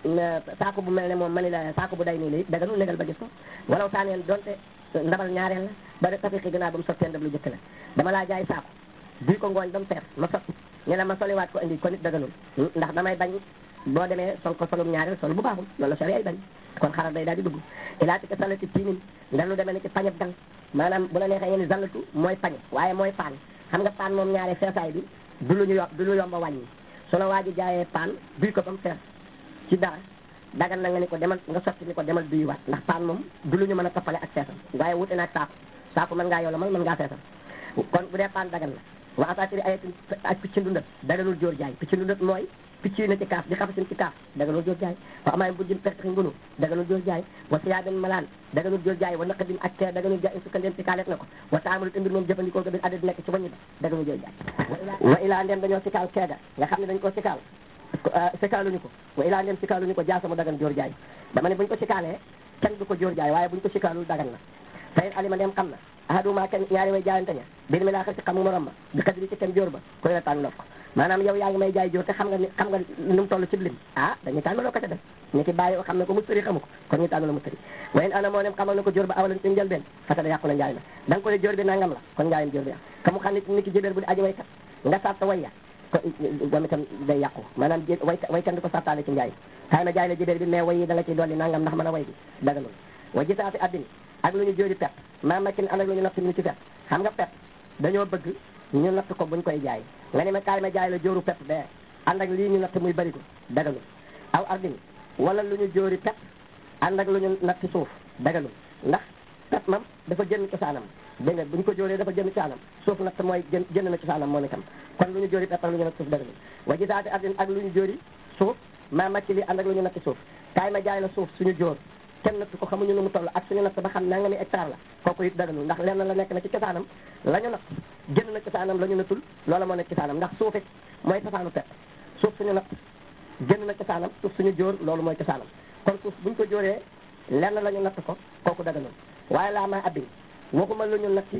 saako bu mel ne moom mani la saako bu day nii la daganul négal ba gis ko walaw saaneen donte ndabal ñaareel la ba de tafiqi gannaaw ba mu sottee ndab lu jëkk la dama laa jaay saako duy ko ngooñ ba mu fees ma sotti ñu ne ma soliwaat ko indi ko nit daganul ndax damay bañ boo demee sol ko solum ñaareel sol bu baaxul loolu la sori ay bañ kon xaral day daal di dugg ilaati ko salati tiinin ndax lu demee ni ci pañeb gang maanaam bu la neexee ngeen ni zallatu mooy pañe waaye mooy paan xam nga paan moom ñaare feesaay bi du lu ñu yo du lu yomb a wàññi su la waa ji jaayee paan duy ko ba mu fees ci dara dagan na nga ni ko demal nga sotti ni ko demal duyuwaat ndax paan moom du lu ñu mën a toppale ak feesam waaye wute naag saako saako mën ngaa yolomal mën ngaa feesam kon bu dee paan dagan na wa asatiri ayatin ak picc ndundat daganul jóor jaay picc ndundat mooy picc yi na ci kaaf di xafasin ci kaaf daganul jóor jaay wa amaay mbujjin pertexi ngunu daganul jóor jaay wa siyaabin malaan daganul jóor jaay wa naqadin ak kee daganul jaay sukkandeen ci kaaleet na ko wa taamalu te mbir moom jëfandikoo ko bir adda di nekk ci waññi ba daganul jóor jaay wa ilaa ndem dañoo sikaal keega nga xam ne dañ ko sikaal sikaaluñu ko wa ilaa ndem sikaaluñu ko jaasa mu dagan jóor jaay dama ne buñ ko sikaalee kenn du ko jóor jaay waaye buñ ko sikaalul dagan na fayin alima ndem xam na ahaduma kenn ñaari way jaayante ña bir mi laa xar ci xam morom ma bi xadri ci kenn jóor ba koy la tànn ko maanaam yow yaa ngi may jaay jóor te xam nga ni xam nga nu mu toll ci lim ah dañuy tànn loo ko ca def ni ki bàyyi xam ne ko mustari xamu ko kon ñu tànn la mustari wayen ana moo nem xamal na ko jóor ba awalan ci njëlbeen fasada yàqu na njaay ma da nga ko ne jóor bi nangam la kon njaayam jóor bi yàq ka mu xam ne ni ki jëbeer bu di aji waykat nga sarta wayya ko moom itam day yàqu maanaam j way waykat di ko sartaale ci njaay xay ma jaay la jëbeer bi mais way yi da nga ciy dolli nangam ndax mën a way bi daganul wa gisaati addini ak lu ñu jóori pet maa makin ànd ak lu ñu natt ñu ci pet xam nga pet dañoo bëgg ñu natt ko buñ koy jaay nga ne ma kaay ma jaay la jóoru pet bee ànd ak lii ñu natt muy bari ko daganul aw ardin wala lu ñu jóori pet ànd ak lu ñu natt suuf daganul ndax pet mam dafa jënd cosaanam dégg nga bu ñu ko jóoree dafa jënd cosaanam suuf natt mooy jën jënd na cosaanam moo itam kon lu ñu jóori pet ak lu ñu natt suuf daganul wa gisaati ardin ak lu ñu jóori suuf maa makki lii ànd ak lu ñu natt suuf kaay ma jaay la suuf suñu jóor kenn natt ko xamuñu nu mu toll ak suñu natt ba xam nanga mi hectare la kooku it daganul ndax lenn la nekk na ci cosaanam la ñu natt génn na cosaanam la ñu nattul loola moo nekk cosaanam ndax suuf it mooy cosaanu pet suuf suñu natt génn na cosaanam suuf suñu jóor loolu mooy cosaanam kon suuf buñ ko jóoree lenn la ñu natt ko kooku daganul waaye laa maa abbi waxuma lu ñu natti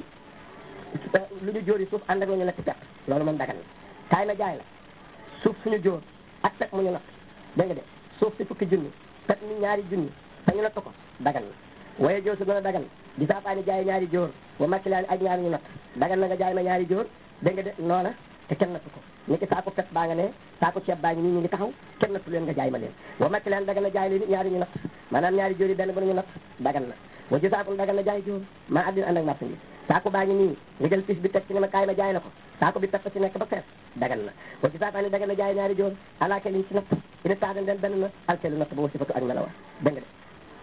lu ñu jóori suuf ànd ak lu ñu natti pet loolu moom dagan na kaay ma jaay la suuf suñu jóor ak pet mu ñu natt dégg nga de suuf si fukki junni pet mi ñaari junni te ñu natt ko dagan na waaye jóor su gën a dagan di saafaani jaay ñaari jóor wa makkilaani ak ñaari ñu natt dagan na nga jaay ma ñaari jóor dégg nga de noona te kenn natt ko ni ki saako pet baa nga ne saako ceeb baa ngi nii ñu ngi taxaw kenn nattu leen nga jaay ma leen wa makkilaan dagan na jaay leen ñaari ñu natt maanaam ñaari jóor yi benn bu ñu natt dagan na wa ji saakun dagan na jaay jóor maa addina ànd ak marchandise saako baa ngi nii nga jël pis bi teg ci ne ma kaay ma jaay la ko saako bi pepp ci nekk ba fees dagan na wa ji saafaani dagan na jaay ñaari jóor alaake liñ ci natt ina taadan den benn na alkeelu natt ba wasifatu ak melawa dégg nga de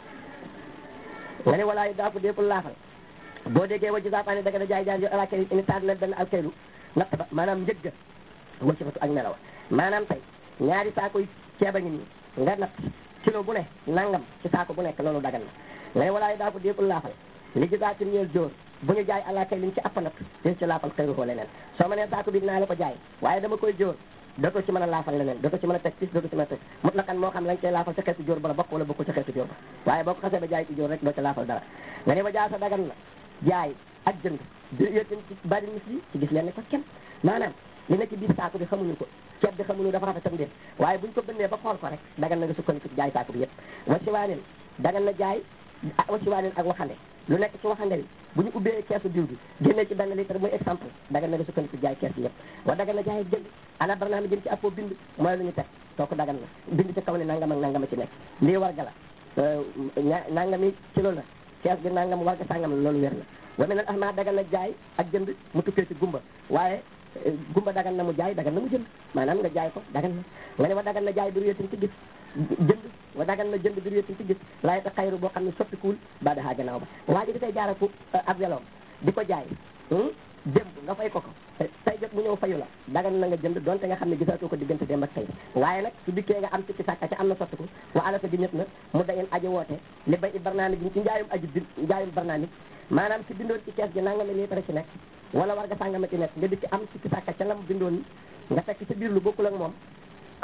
nga ne walaayu daafu déepul laafal boo déggee wajji saafaani daga na jaay jaay ala kay ini taad na benn alkaylu natt ba maanaam njëgga wa sifatu ak melawa maanaam tey ñaari saako yi ceeba ngi nii nga natt kilo bu ne nangam ci saako bu nekk loolu dagan na nga ne walaayu daafu déepul laafal li gisaatin ñeel jóor bu ñu jaay ala kay liñ ci appa natt din ci laafal xëyru ko leneen soo ma nee saako bi naa la ko jaay waaye dama koy jóor dootoo ci mën a laafal leneen dootoo ci mën a teg pis dootoo ci mën a teg mut la kan moo xam lañ koy laafal ci xeetu jóor ba la bokk wala bokkul ci xeetu jóor ba waaye boo ko xasee ba jaay ci jóor rek doo ci laafal dara nga ne ba jaasa dagan na jaay ak jënd di yéen ci bari mis yi ci gis leen ne ko kenn maanaam li na ci biir saako bi xamuñu ko ceeb bi xamuñu dafa rafetam déet waaye buñ ko bënnee ba xool ko rek dagan na nga sukkandiku ci jaay saako bi yëpp wasiwaanen dagan na jaay wasiwaanen ak waxande lu nekk ci waxande bi bu ñu ubbee keesu diw bi génnee ci benn litre muy exemple dagan na nga sukkandiku jaay kees yi yëpp wa dagan na jaay ak jënd ala barnaami jëm ci appoo bind mooy lu ñu teg kooku dagan na bind ci kaw ne nangam ak nangama ci nekk lii warga la nangami kilo la kees bi nangam warga sàngam la loolu wér na wa meneen ahma dagan na jaay ak jënd mu tukkee ci gumba waaye gumba dagan na mu jaay dagan na mu jënd maanaam nga jaay ko dagan na nga ne wa dagan na jaay du wéetin ci gis jënd wa dagan na jënd bir yétti ci gis laay ta xayru boo xam ne soppikuwul ba daxaa gannaaw ba waa ji dafay jaara fu ab weloom di ko jaay démb nga fay ko ko tey jot mu ñëw fayu la dagan na nga jënd donte nga xam ne gisaatoo ko diggante démb ak tey waaye nag su dikkee nga am ci sàkka ca am na sottiku wa alaka di ñëpp na mu dangeen aji woote li bay i barnaamij ci njaayum aji bi njaayum barnaamij maanaam ci bindoon ci kees gi nangami litre ci nekk wala war nga sàngama ci nekk nga dikki am ci sàkka ca lam bindoon nga fekk ci biir lu bokkul ak moom ko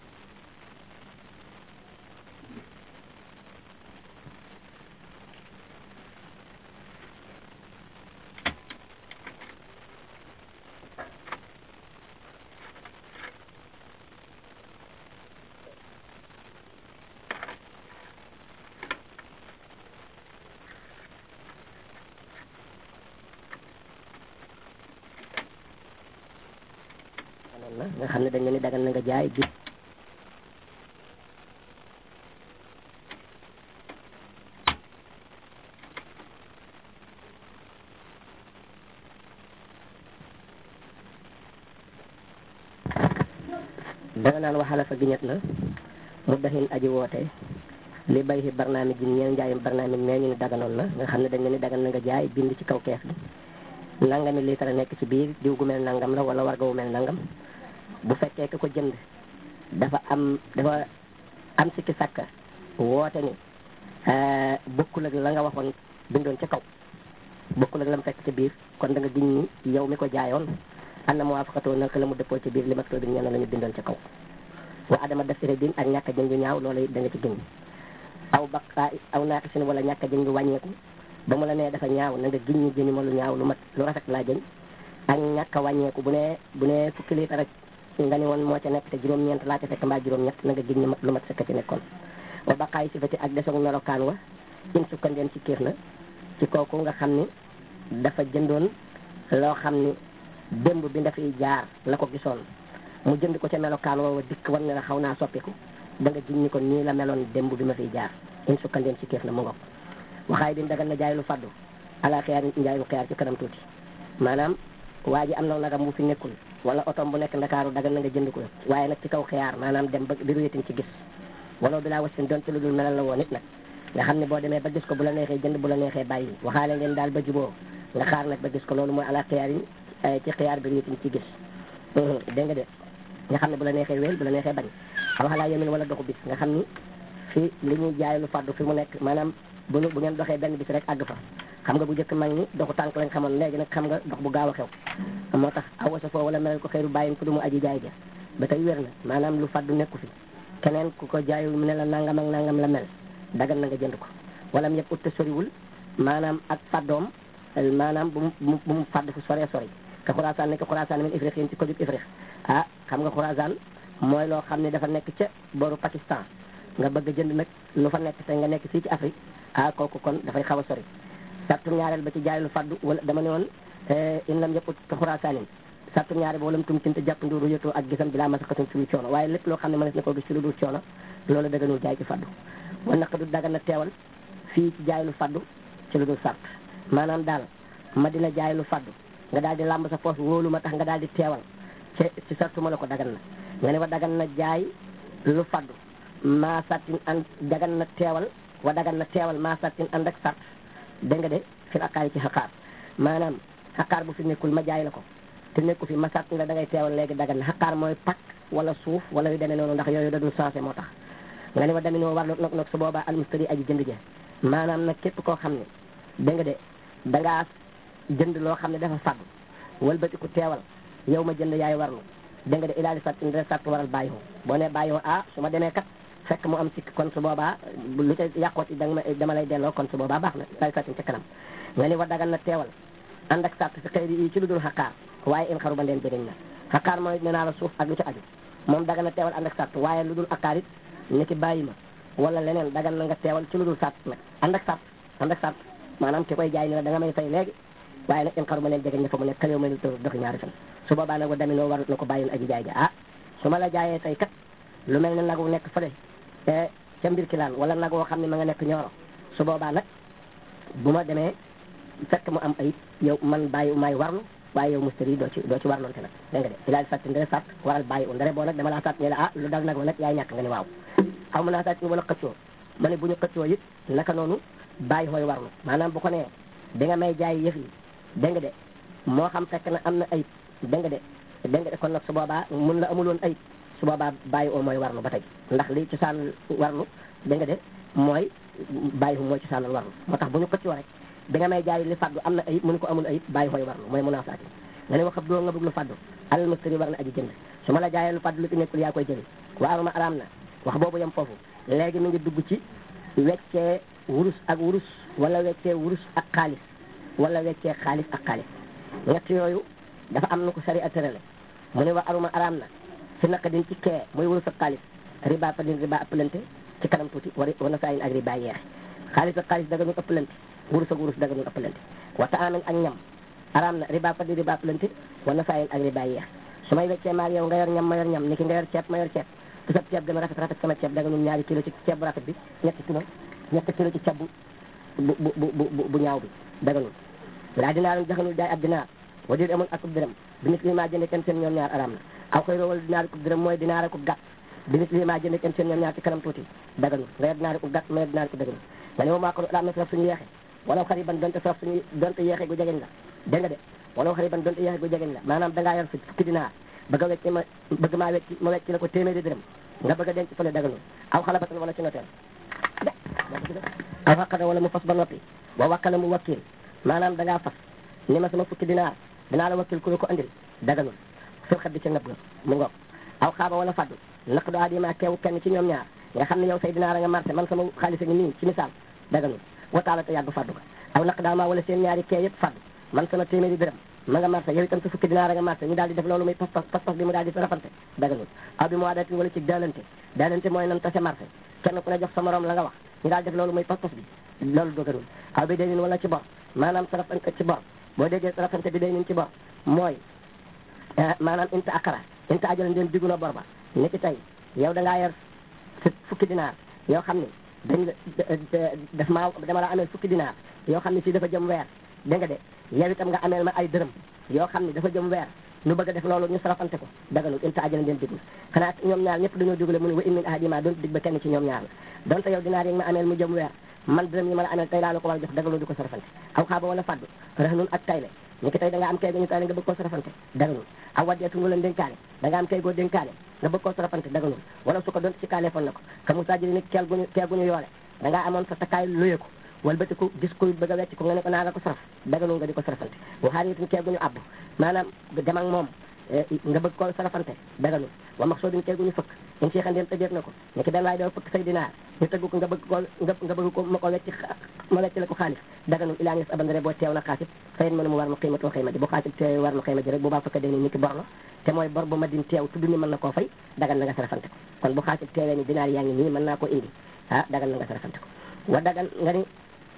nga xam ne dañ ne ni dagal na nga jaay bi danga naan waxala fa giñet na mu daxin aji woote li bay fi barnaamij ji ñeen njaayum barnaamij mee ñu ni daganoon na nga xam ne dañ ne ni dagal na nga jaay bind ci kaw kees gi nangami litre nekk ci biir diw gu mel nangam la wala warga wu mel nangam bu fekkee ka ko jënd dafa am dafa am sikki sàkka woote ni bokkul ak la nga waxoon bindoon ca kaw bokkul ak la mu fekk ca biir kon da nga giñ ni yow mi ko jaayoon am na muwaafaqatoo naka la mu dëppoo ca biir li ma bi ñenn la ñu bindoon ca kaw wa adama def ire din ak ñàkk a jënd ñaaw loolu da nga ci giñ aw baqaa aw naaqisin wala ñàkk a jënd wàññeeku ba mu la nee dafa ñaaw na nga giñ ñi jëni ma lu ñaaw lu mat lu rafet laa jëñ ak ñàkk a wàññeeku bu ne bu ne fukki litre rek nga ni woon moo ca nekk te juróom-ñeent laa ca fekk mbaa juróom-ñett na nga giñ ñi lu mat sëkk ci nekkoon wa baqaay sifati ak desoog melokaan wa in sukkandeen ci kiir na ci kooku nga xam ni dafa jëndoon loo xam ni démb bi dafay jaar la ko gisoon mu jënd ko ca melokaan woowa dikk war ne la xaw naa soppiku da nga giñ ñi ko nii la meloon démb bi ma fiy jaar in sukkandeen ci kiir na mu ngoog waxaay din dagal na jaay lu faddu ala xiyaar njaay lu xiyaar ci kanam tuuti maanaam waa ji am na nagam bu fi nekkul wala otom bu nekk ndakaaru dagal na nga jënd ko waaye nag ci kaw xiyaar maanaam dem ba di ruyetin ci gis wala bi laa wasin doon ci lu dul melal la woon nit nag nga xam ne boo demee ba gis ko bu la neexee jënd bu la neexee bàyyi waxaale ngeen daal ba juboo nga xaar nag ba gis ko loolu mooy ala xiyaar yi ci xiyaar bi ruyetin ci gis dégg nga de nga xam ne bu la neexee wéel bu la neexee bañ waxalaa yemin wala doxu bis nga xam ni fi li ñuy jaay lu faddu fi mu nekk maanaam bu bu ngeen doxee benn bis rek àgg fa xam nga bu njëkk mag ñi doxu tànk lañ xamoon léegi nag xam nga dox bu gaaw a xew moo tax awasa foo wala melal ko xëyru bàyyin ku du mu aji jaay ja ba tey wér na maanaam lu faddu nekku fi keneen ku ko jaayul mu ne la nangam ak nangam la mel dagal na nga jënd ko wala mu yëpp utta soriwul maanaam ak faddoom maanaam bu mu bu mu fadd fu sore sori te xuraasaan nekk xuraasaan min ifriqiin ci kojub ifriq ah xam nga xuraasaan mooy loo xam ne dafa nekk ca boru Pakistan nga bëgg a jënd nag lu fa nekk te nga nekk fii ci Afrique ah kooku kon dafay xaw a sori sartu ñaareel ba ci jaay lu faddu wala dama ne woon in lam yëpp ka xuraasaanin sartu ñaareel ba wala mu tum cinte jàpp nduuru yëtoo ak gisam bi laa masaqatum ci lu coono waaye lépp loo xam ne mënees na koo gis ci lu dul coono loolu daganul jaay ci faddu wala naq du dagan na teewal fii ci jaay lu faddu ci lu dul sart maanaam daal ma dina jaay lu faddu nga daal di làmb sa poos wóolu ma tax nga daal di teewal ci ci sartu ma la ko dagan na nga ne wa dagan na jaay lu faddu maa sartin an dagan na teewal wa dagan na teewal maa sartin ànd ak sart dégg nga de fil aqaar yi ci xaqaar maanaam xaqaar bu fi nekkul ma jaay la ko te nekku fi ma sart la da ngay teewal léegi dagan na xaqaar mooy pakk wala suuf wala yu demee noonu ndax yooyu da dul sensé moo tax nga ne wa daminoo war nag nag su boobaa almustari aji jënd ja maanaam nag képp koo xam ne dégg nga de dangaa jënd loo xam ne dafa faddu walbatiku teewal yow ma jënd yaay warlu dégg nga de ilaali sart indi sart waral bàyyi boo ne bàyyi ah su ma demee kat fekk mu am sikk kon su boobaa lu ca yàqooti danga dama lay delloo kon su boobaa baax na ilaali sart ca kanam nga ni wa dagan na teewal ànd ak sart si xëyri yi ci lu dul xaqaar waaye in xaru ba ndeen jëriñ na xaqaar mooy nee naa la suuf ak lu ca aju moom dagan na teewal ànd ak sart waaye lu dul aqaar it ni ki bàyyi ma wala leneen dagan na nga teewal ci lu dul sart nag ànd ak sart ànd ak sart maanaam ki koy jaay ni la da nga may fay léegi waaye nag in xaru ba ndeen jëriñ na fa mu nekk xëy may lu doxi ñaari fan su boobaa nag wa daminoo warut na ko bàyyil aji jaay ja ah su ma la jaayee tey kat lu mel ne nag wu nekk fële te ca mbir ki laan wala nag woo xam ne ma nga nekk ñooro su boobaa nag bu ma demee fekk mu am ayib yow man bàyyi maay warlu waaye yow mustari doo ci doo ci warloonte nag dégg nga de ilaali sàtt ndere sàtt waral bàyyi u ndere boo nag dama laa sàtt ne la ah lu dal nag wa nag yaay ñàkk nga ne waaw xaw ma naa saa wala xëccoo ma ne bu ñu xëccoo it naka noonu bàyyi xooy warlu maanaam bu ko nee di nga may jaay yëf yi dégg nga de moo xam fekk na am na ayib dégg nga de dégg nga de kon nag su boobaa mun la amuloon ayib su boobaa bàyyi oo mooy warlu ba tey ndax li ci saan warlu dégg nga de mooy bàyyi fu mooy ci saanal warlu moo tax bu ñu xëccoo rek bi nga may jaay li faddu am na ayib mu ne ko amul ayib bàyyi xooy warlu mooy munaasaati nga ne ma xam doo nga bëgg lu faddu alal mustari war na aji jënd su ma la jaayee lu faddu lu ci nekkul yaa koy jëli waaruma araam na wax boobu yem foofu léegi mi ngi dugg ci weccee wurus ak wurus wala weccee wurus ak xaalis wala weccee xaalis ak xaalis ñett yooyu dafa am na ko sari a tërale mu ne wa aruma araam na si naka din ci kee muy wurus ak xaalis riba fa din riba ëppalante ci kanam tuuti war wana saa yin ak riba yeexe xaalis ak xaalis daga ñu ëppalante wurus ak wurus daga ñu ëppalante wata amen ak ñam araam na riba fa di riba ëppalante wana saa yin ak riba yeexe su may weccee maag yow nga yor ñam ma yor ñam ni ki nga yor ceeb ma yor ceeb te sa ceeb gën a rafet rafet sama ceeb daga ñun ñaari kilo ci ceeb bu rafet bi ñetti kilo ñetti kilo ci ceeb bu bu bu bu bu ñaaw bi daga ñun laa dinaarum jaxanul jaay ab dinaar wa dir amul akub dërëm bi nit li maa jënde kenn seen ñoom ñaar araam na aw koy roowal dinaar akub dërëm mooy dinaar akub gàtt bi nit li maa jënde kenn seen ñoom ñaar ci kanam tuuti daganul nga yor dinaar akub gàtt ma yor dinaar akub daganul nga ne moom maa ko araam na saraf suñu yeexe wala xariban donte saraf suñu donte yeexe gu jegeñ la dégg nga de wala xariban donte yeexe gu jegeñ la maanaam dangaa yor fukki dinaar bëgg a wecci ma bëgg maa wecci ma wecci la ko téeméeri dërëm nga bëgg a denc fële daganul aw xalabatan wala ci noteel aw xaqada wala mu fas ba noppi wa wakkala mu wakkil maanaam dangaa fas ni ma sama fukki dinaar dinaa la wakkil ku la ko andil daganul fil xat bi ca ngab ga mu ngoog aw xaaba wala faddu naq do adima keew kenn ci ñoom ñaar nga xam ne yow say dinaar a nga marché man sama xaalis a ngi nii ci misaal daganul wataala te yàgg faddu ga aw naq daa maa wala seen ñaari kee yëpp faddu man sama téeméeri dërëm ma nga marché yow itam sa fukki dinaar a nga marché ñu daal di def loolu muy pas pas pas pas bi mu daal di rafante daganul aw bi mu waadatin wala ci daalante daalante mooy nan tase marché kenn ku ne jox sa morom la nga wax ñu daal def loolu muy pas pas bi loolu doganul aw bi day nin wala ci bor maanaam sarafante ci bor boo déggee sarafante bi day nin ci bor mooy maanaam inta akara inta ajal ndeen diggu na bor ba ni ki tey yow da ngaa yor fukki dinaar yoo xam ne dañ daf maa dama la ameel fukki dinaar yoo xam ne si dafa jëm weer dégg nga de yow itam nga ameel ma ay dërëm yoo xam ne dafa jëm weer ñu bëgg a def loolu ñu sarafante ko daganul inta ajal ndeen diggu xanaa ñoom ñaar ñëpp dañoo dugale mu ne wa in min ahadima doon dig ba kenn ci ñoom ñaar la donte yow dinaar yi nga ma ameel mu jëm weer man dërëm yi ma la ameel tey laa la ko war a jox daganul di ko sarafante aw xaaba wala faddu raxnun ak tayle ni ki tey da nga am kay gu ñu tayle nga bëgg koo sarafante daganul aw waddeetu wala dénkaane da nga am kay goo dénkaane nga bëgg koo sarafante daganul wala su ko doon ci kaale fon na ko ka mu sajjiri ni keel guñu keel guñu yoole da ngaa amoon sa takkaay luye ko wala bëti ko gis kuy bëgg a wecc ko nga ne ko naa la ko saraf daganul nga di ko sarafante waxaar itam keel guñu àbb maanaam dem ak moom nga bëgg koo sarafante daganul wa max soo duñ keel guñu fëkk in si xandeen tëjeef na ko ni ki benn waay doo fëkk say dinaar ñu tëgg ko nga bëgg ko nga bëgg ko ma ko wecc ma wecc la ko xaalis daganul ilaa ngis abandare boo teew na xaasit fayin mënu mu war nu xiimatoo xëyma ji bu xaasit teew war nu xëyma ji rek bu baa fëkk dee ni ki bor la te mooy bor bu ma din teew tudd ni mën na koo fay dagan na nga sarafante ko kon bu xaasit teewee ni dinaar yaa ngi nii mën naa koo indi ah dagan na nga sarafante ko wa dagan nga ni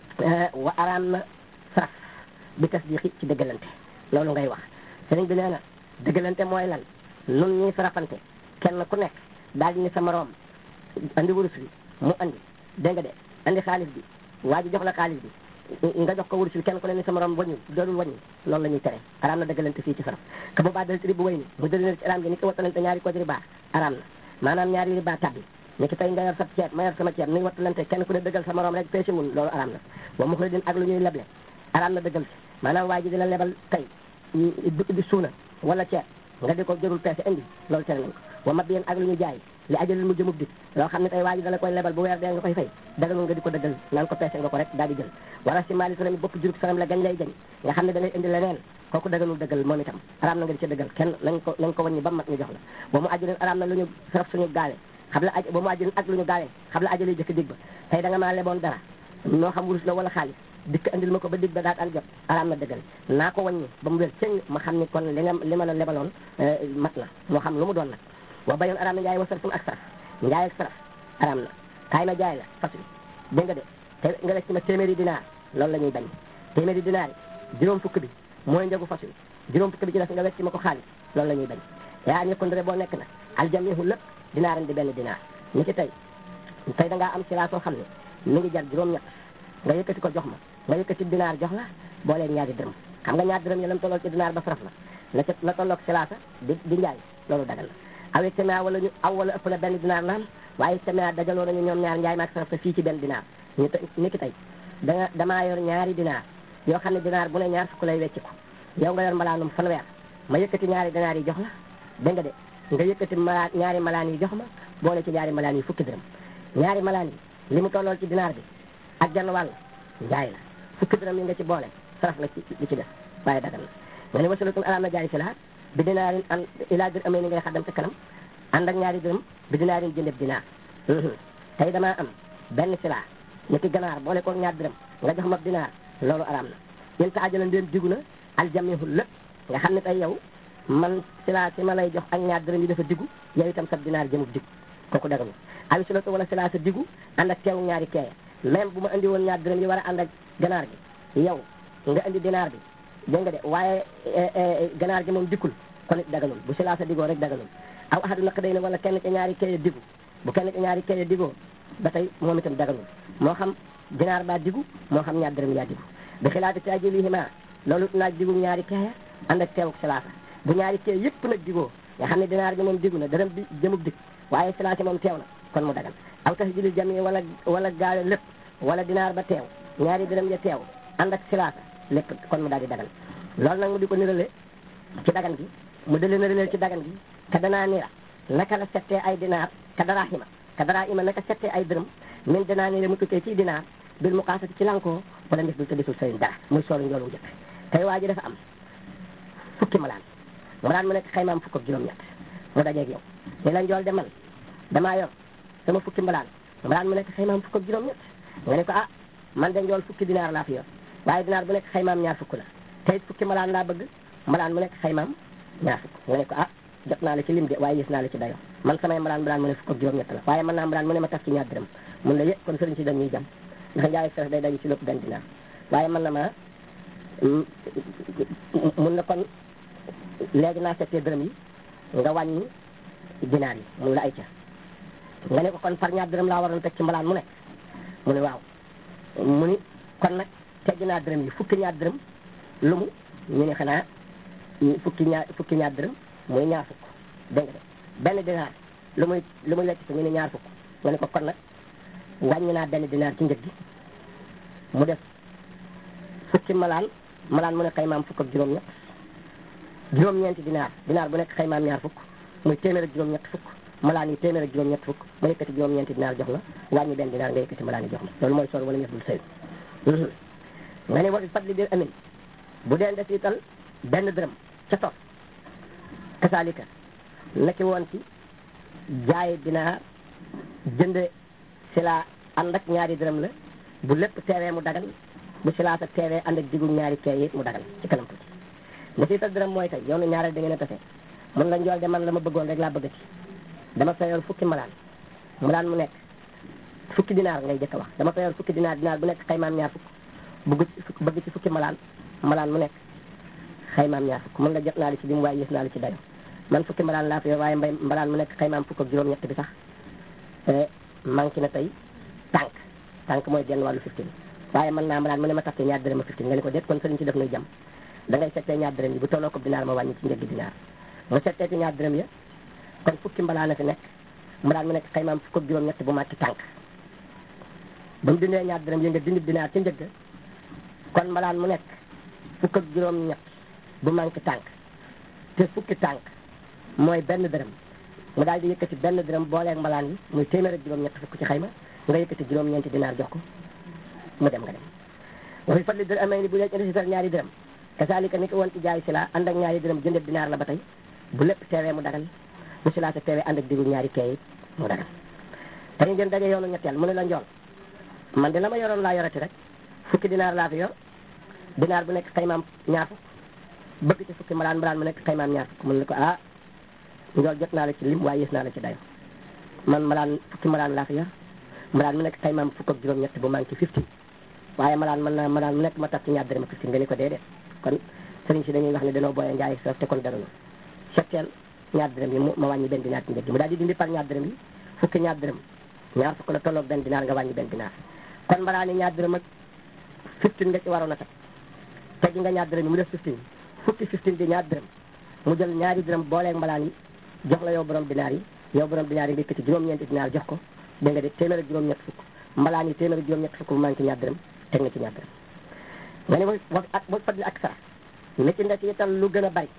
wa araam na saraf bi tasdiqi ci dëggalante loolu ngay wax sëriñ bi nee na dëggalante mooy lan nun ñuy sarafante kenn ku nekk daal di ni sa moroom andi wurus bi mu andi dégg nga de andi xaalis bi waa ji jox la xaalis bi nga jox ko wurus bi kenn ku ne ni sa morom wañu doolul wañu loolu la ñuy tere araam na dëggalante fii ci saraf ka bu baa dal ci ribu way ni mu dëggalante ci araam gi ni ko wattalante ñaari ko riba araam na maanaam ñaari riba tabbi ni ki tey nga yor sa ceeb ma yor sama ceeb ni wattalante kenn ku ne dëggal sa morom rek peese mun loolu araam na wa mu xëy din ak lu ñuy leble araam na dëggal si maanaam waa ji di la lebal tey di suuna wala ceeb nga di ko jërul peese indi loolu tere nañ ko wa mab yéen ak lu ñu jaay li ajalil mu jëmub dit loo xam ne tey waa ji dala koy lebal bu weer dee nga koy fay daganul nga di ko dëggal naan ko peese nga ko rek daal di jël wala si maali sanami bopp jurug sanam la gañ lay gañ nga xam ne da ngay indi leneen kooku daganul dëggal moom itam araam na nga di ca dëggal kenn nañ ko nañ ko wàññi ba mat ñu jox la ba mu ajalin araam na lu ñu saraf suñu gaale xam la aj ba mu ajalin ak lu ñu gaale xam la ajali jëkk dig ba tey da nga maa leboon dara noo xam wurus la wala xaalis dikk andil ma ko ba dig ba daat an jot araam na dëggal naa ko wàññi ba mu wér cëng ma xam ni kon li nga li ma la lebaloon mat na moo xam lu mu doon nag wa bayoon araam na njaay wa sarfun ak saraf njaay ak saraf araam na kaay ma jaay la fas wi dégg nga de te nga def ci ma téeméeri dinaar loolu la ñuy bañ téeméeri dinaar yi juróom fukk bi mooy njëgu fas wi juróom fukk bi ci def nga wecc ma ko xaalis loolu la ñuy bañ yaa ñëkkandre boo nekk na aljamihu lépp dinaaran di benn dinaar ni ci tey tey da ngaa am ci laa soo xam ne mi ngi jar juróom ñett nga yëkkati ko jox ma nga yëkkati dinaar jox la boolee ñaari dërëm xam nga ñaari dërëm yi lam tollool ci dinaar ba saraf la la ca la tolloog silaasa di di njaay loolu dagal la aw ijtamia wala ñu aw wala ëpp na benn dinaar naan waaye ijtamia dajaloo nañu ñoom ñaar njaay maak saraf te fii ci benn dinaar ñu te ni ki tey da nga damaa yor ñaari dinaar yoo xam ne dinaar bu ne ñaar fukk lay wecciku yow nga yor malaanum fanweer ma yëkkati ñaari dinaar yi jox la dégg nga de nga yëkkati malaan ñaari malaan yi jox ma boole ci ñaari malaan yi fukki dërëm ñaari malaan yi li mu tollool ci dinaar bi ak genn wàll njaay la fukki dërëm yi nga ci boole saraf la ci li ci def waaye dagal na nga ne wasilatun ala na jaay si la bi dinaarin an ilaa dir amee ni ngay xaddam ca kanam ànd ak ñaari dërëm bi dinaarin jëndeb dinaar tey damaa am benn silaa ni ki ganaar boole ko ñaar dërëm nga jox ma dinaar loolu araam na yéen ta ajala ndéem digu na aljamihul lépp nga xam ne tey yow man silaa si ma lay jox ak ñaar dërëm yi dafa diggu yow itam sa dinaar jëmub diggu kooku dagalu awi silatu wala silaa sa diggu ànd ak teewu ñaari keeye même bu ma andi woon ñaar dërëm yi war a ànd ak ganaar gi yow nga andi dinaar bi dégg nga de waaye ganaar gi moom dikkul kon it dagalul bu silaa sa diggoo rek dagalul aw ahadu naq day ne wala kenn ca ñaari keeye diggu bu kenn ca ñaari keeye diggoo ba tey moom itam dagalul moo xam dinaar baa diggu moo xam ñaar dërëm yaa diggu bi xilaati taajilihima loolu naaj diggu ñaari keeye ànd ak teewuk silaasa bu ñaari kee yëpp nag digoo nga xam ne dinaar bi moom diggu na dërëm bi jëmub dig waaye silaasi moom teew na kon mu dagal aw tax jili jami wala wala gaawe lépp wala dinaar ba teew ñaari dërëm ya teew ànd ak silaasa lépp kon mu daal di dagal loolu nag mu di ko nirale ci dagan gi mu dale nirale ci dagan gi ka danaa nira naka la settee ay dinaar ka daraa xima ka daraa ima naka settee ay dërëm min dinaa nire mu tukkee ci dinaar bil muqaasati ci lankoo wala ndef dul te desul sëriñ dara muy soolu njoolu njëkk tey waa ji dafa am fukki malaan malaan mu nekk xaymaam fukk ak juróom-ñett mu dajeeg yow ni la njool de man damaa yor sama fukki malaan malaan mu nekk xaymaam fukk ak juróom-ñett nga ne ko ah man de njool fukki dinaar laa fi yor waaye dinaar bu nekk xaymaam ñaar fukk la te it fukki malaan laa bëgg malaan mu nekk xaymaam ñaar fukk nga ne ko ah jot naa la ci lim de waaye gis naa la ci dayo man samay malaan malaan mu ne fukk ak juróom-ñett la waaye mën naa malaan mu ne ma taf ci ñaar dërëm mun la yë kon sëriñ si dañuy jam ndax njaay sax day daje ci lépp benn dinaar waaye mën na ma mun na kon léegi naa settee dërëm yi nga wàññi dinaar yi mun la ay ca nga ne ko kon par ñaar dërëm laa waroon teg ci mbalaan mu nekk mu ne waaw mu ni kon nag tegg naa dërëm yi fukki ñaar dërëm lu mu ñu ne xanaa fukki ñaar fukki ñaar dërëm muy ñaar fukk dégg nga de benn dinaar lu muy lu muy lekk ci ñu ne ñaar fukk nga ne ko kon nag wàññi naa benn dinaar ci njëg gi mu def fukki malaan malaan mu ne xaymaam fukk ak juróom-ñett juróom-ñeenti dinaar dinaar bu nekk xaymaam ñaar fukk muy téeméer ak juróom-ñett fukk malaan yi téeméer ak juróom-ñett fukk ma yëkkati juróom-ñeenti dinaar jox la wàññi benn dinaar nga yëkkati malaan yi jox la loolu mooy soor wala ñëf dul sëy nga ne wati fadli bir amin bu dee def ital benn dërëm ca toog kasaalika naki woon ci jaay dinaar jënd sila ànd ak ñaari dërëm la bu lépp teewee mu dagal bu silaa sa teewee ànd ak diggu ñaari kee yi mu dagal ci kanam tuuti nga siital dërëm mooy tey yow na ñaareel da ngeen a tase mun la njool de man la ma bëggoon rek laa bëgg ci dama fayoon fukki malaan malaan mu nekk fukki dinaar ngay jëkk a wax dama fayoon fukki dinaar dinaar bu nekk xaymaam ñaar fukk bëgg ci bëgg ci fukki malaan malaan mu nekk xaymaam ñaar fukk mun la jot naa li ci lim waaye yës naa li ci dayo man fukki malaan laa fi yor waaye mbay malaan mu nekk xaymaam fukk ak juróom-ñett bi sax manqué na tey tànk tànk mooy genn wàllu fifteen waaye mën naa malaan mu ne ma tax ñaar dërëm a fifteen nga ne ko déet kon sëriñ ci def nuy jam da ngay settee ñaar dërëm yi bu tolloo ko dinaar ma wàññi ci njëggi dinaar mu settee ci ñaar dërëm ya kon fukki mbalaan a fi nekk mbalaan mu nekk xaymaam fukk ak juróom-ñett bu màcc tànk ba mu dindee ñaar dërëm yi nga dindi dinaar ci njëgg kon mbalaan mu nekk fukk ak juróom-ñett bu manqué tànk te fukki tànk mooy benn dërëm mu daal di yëkkati benn dërëm booleeg mbalaan yi muy téeméer ak juróom-ñett fukk ci xayma nga yëkkati juróom-ñeenti dinaar jox ko mu dem nga dem waxi fadli dër amee ni bu dee indisital ñaari dërëm kasaalika ni ko woon ci jaay sila ànd ak ñaari dërëm jëndeb dinaar la ba tey bu lépp teewee mu dagal bu sila sa teewee ànd ak diggu ñaari keey mu dagal te ñu ngeen daje yoonu ñetteel mu ne la njool man de la ma yoroon laa yorati rek fukki dinaar laa fi yor dinaar bu nekk xaymaam ñaar fukk bëgg ci fukki malaan malaan mu nekk xaymaam ñaar fukk mun ne ko ah njool jot naa la ci lim waaye yées naa la ci dayo man malaan fukki malaan laa fi yor malaan mu nekk xaymaam fukk ak juróom-ñett bu manqué fifty waaye malaan mën naa malaan mu nekk ma tax ci ñaar dërëm ak fifty nga ni ko déedéet kon sëriñ si dañuy wax ne danoo booyee njaay ak te kon darañu setteel ñaar dërëm yi mu ma wàññi benn dinaar ci njëg gi mu daal di dindi par ñaar dërëm yi fukki ñaar dërëm ñaar fukk la tolloog benn dinaar nga wàññi benn dinaar kon mbalaa ni ñaar dërëm ak fifteen nga ci waroon a teg teggi nga ñaar dërëm yi mu def fifteen fukki fifteen di ñaar dërëm mu jël ñaari dërëm booleeg mbalaan yi jox la yow borom dinaar yi yow borom dinaar yi nga yëkkati juróom-ñeenti dinaar jox ko dégg nga de téeméer ak juróom-ñett fukk mbalaan yi téeméer ak juróom-ñett fukk bu manqué ñaar dërëm teg nga ci ñaar dërëm nga ne wa ak wa fadli ak sara ne ci nga ci itam lu gën a bari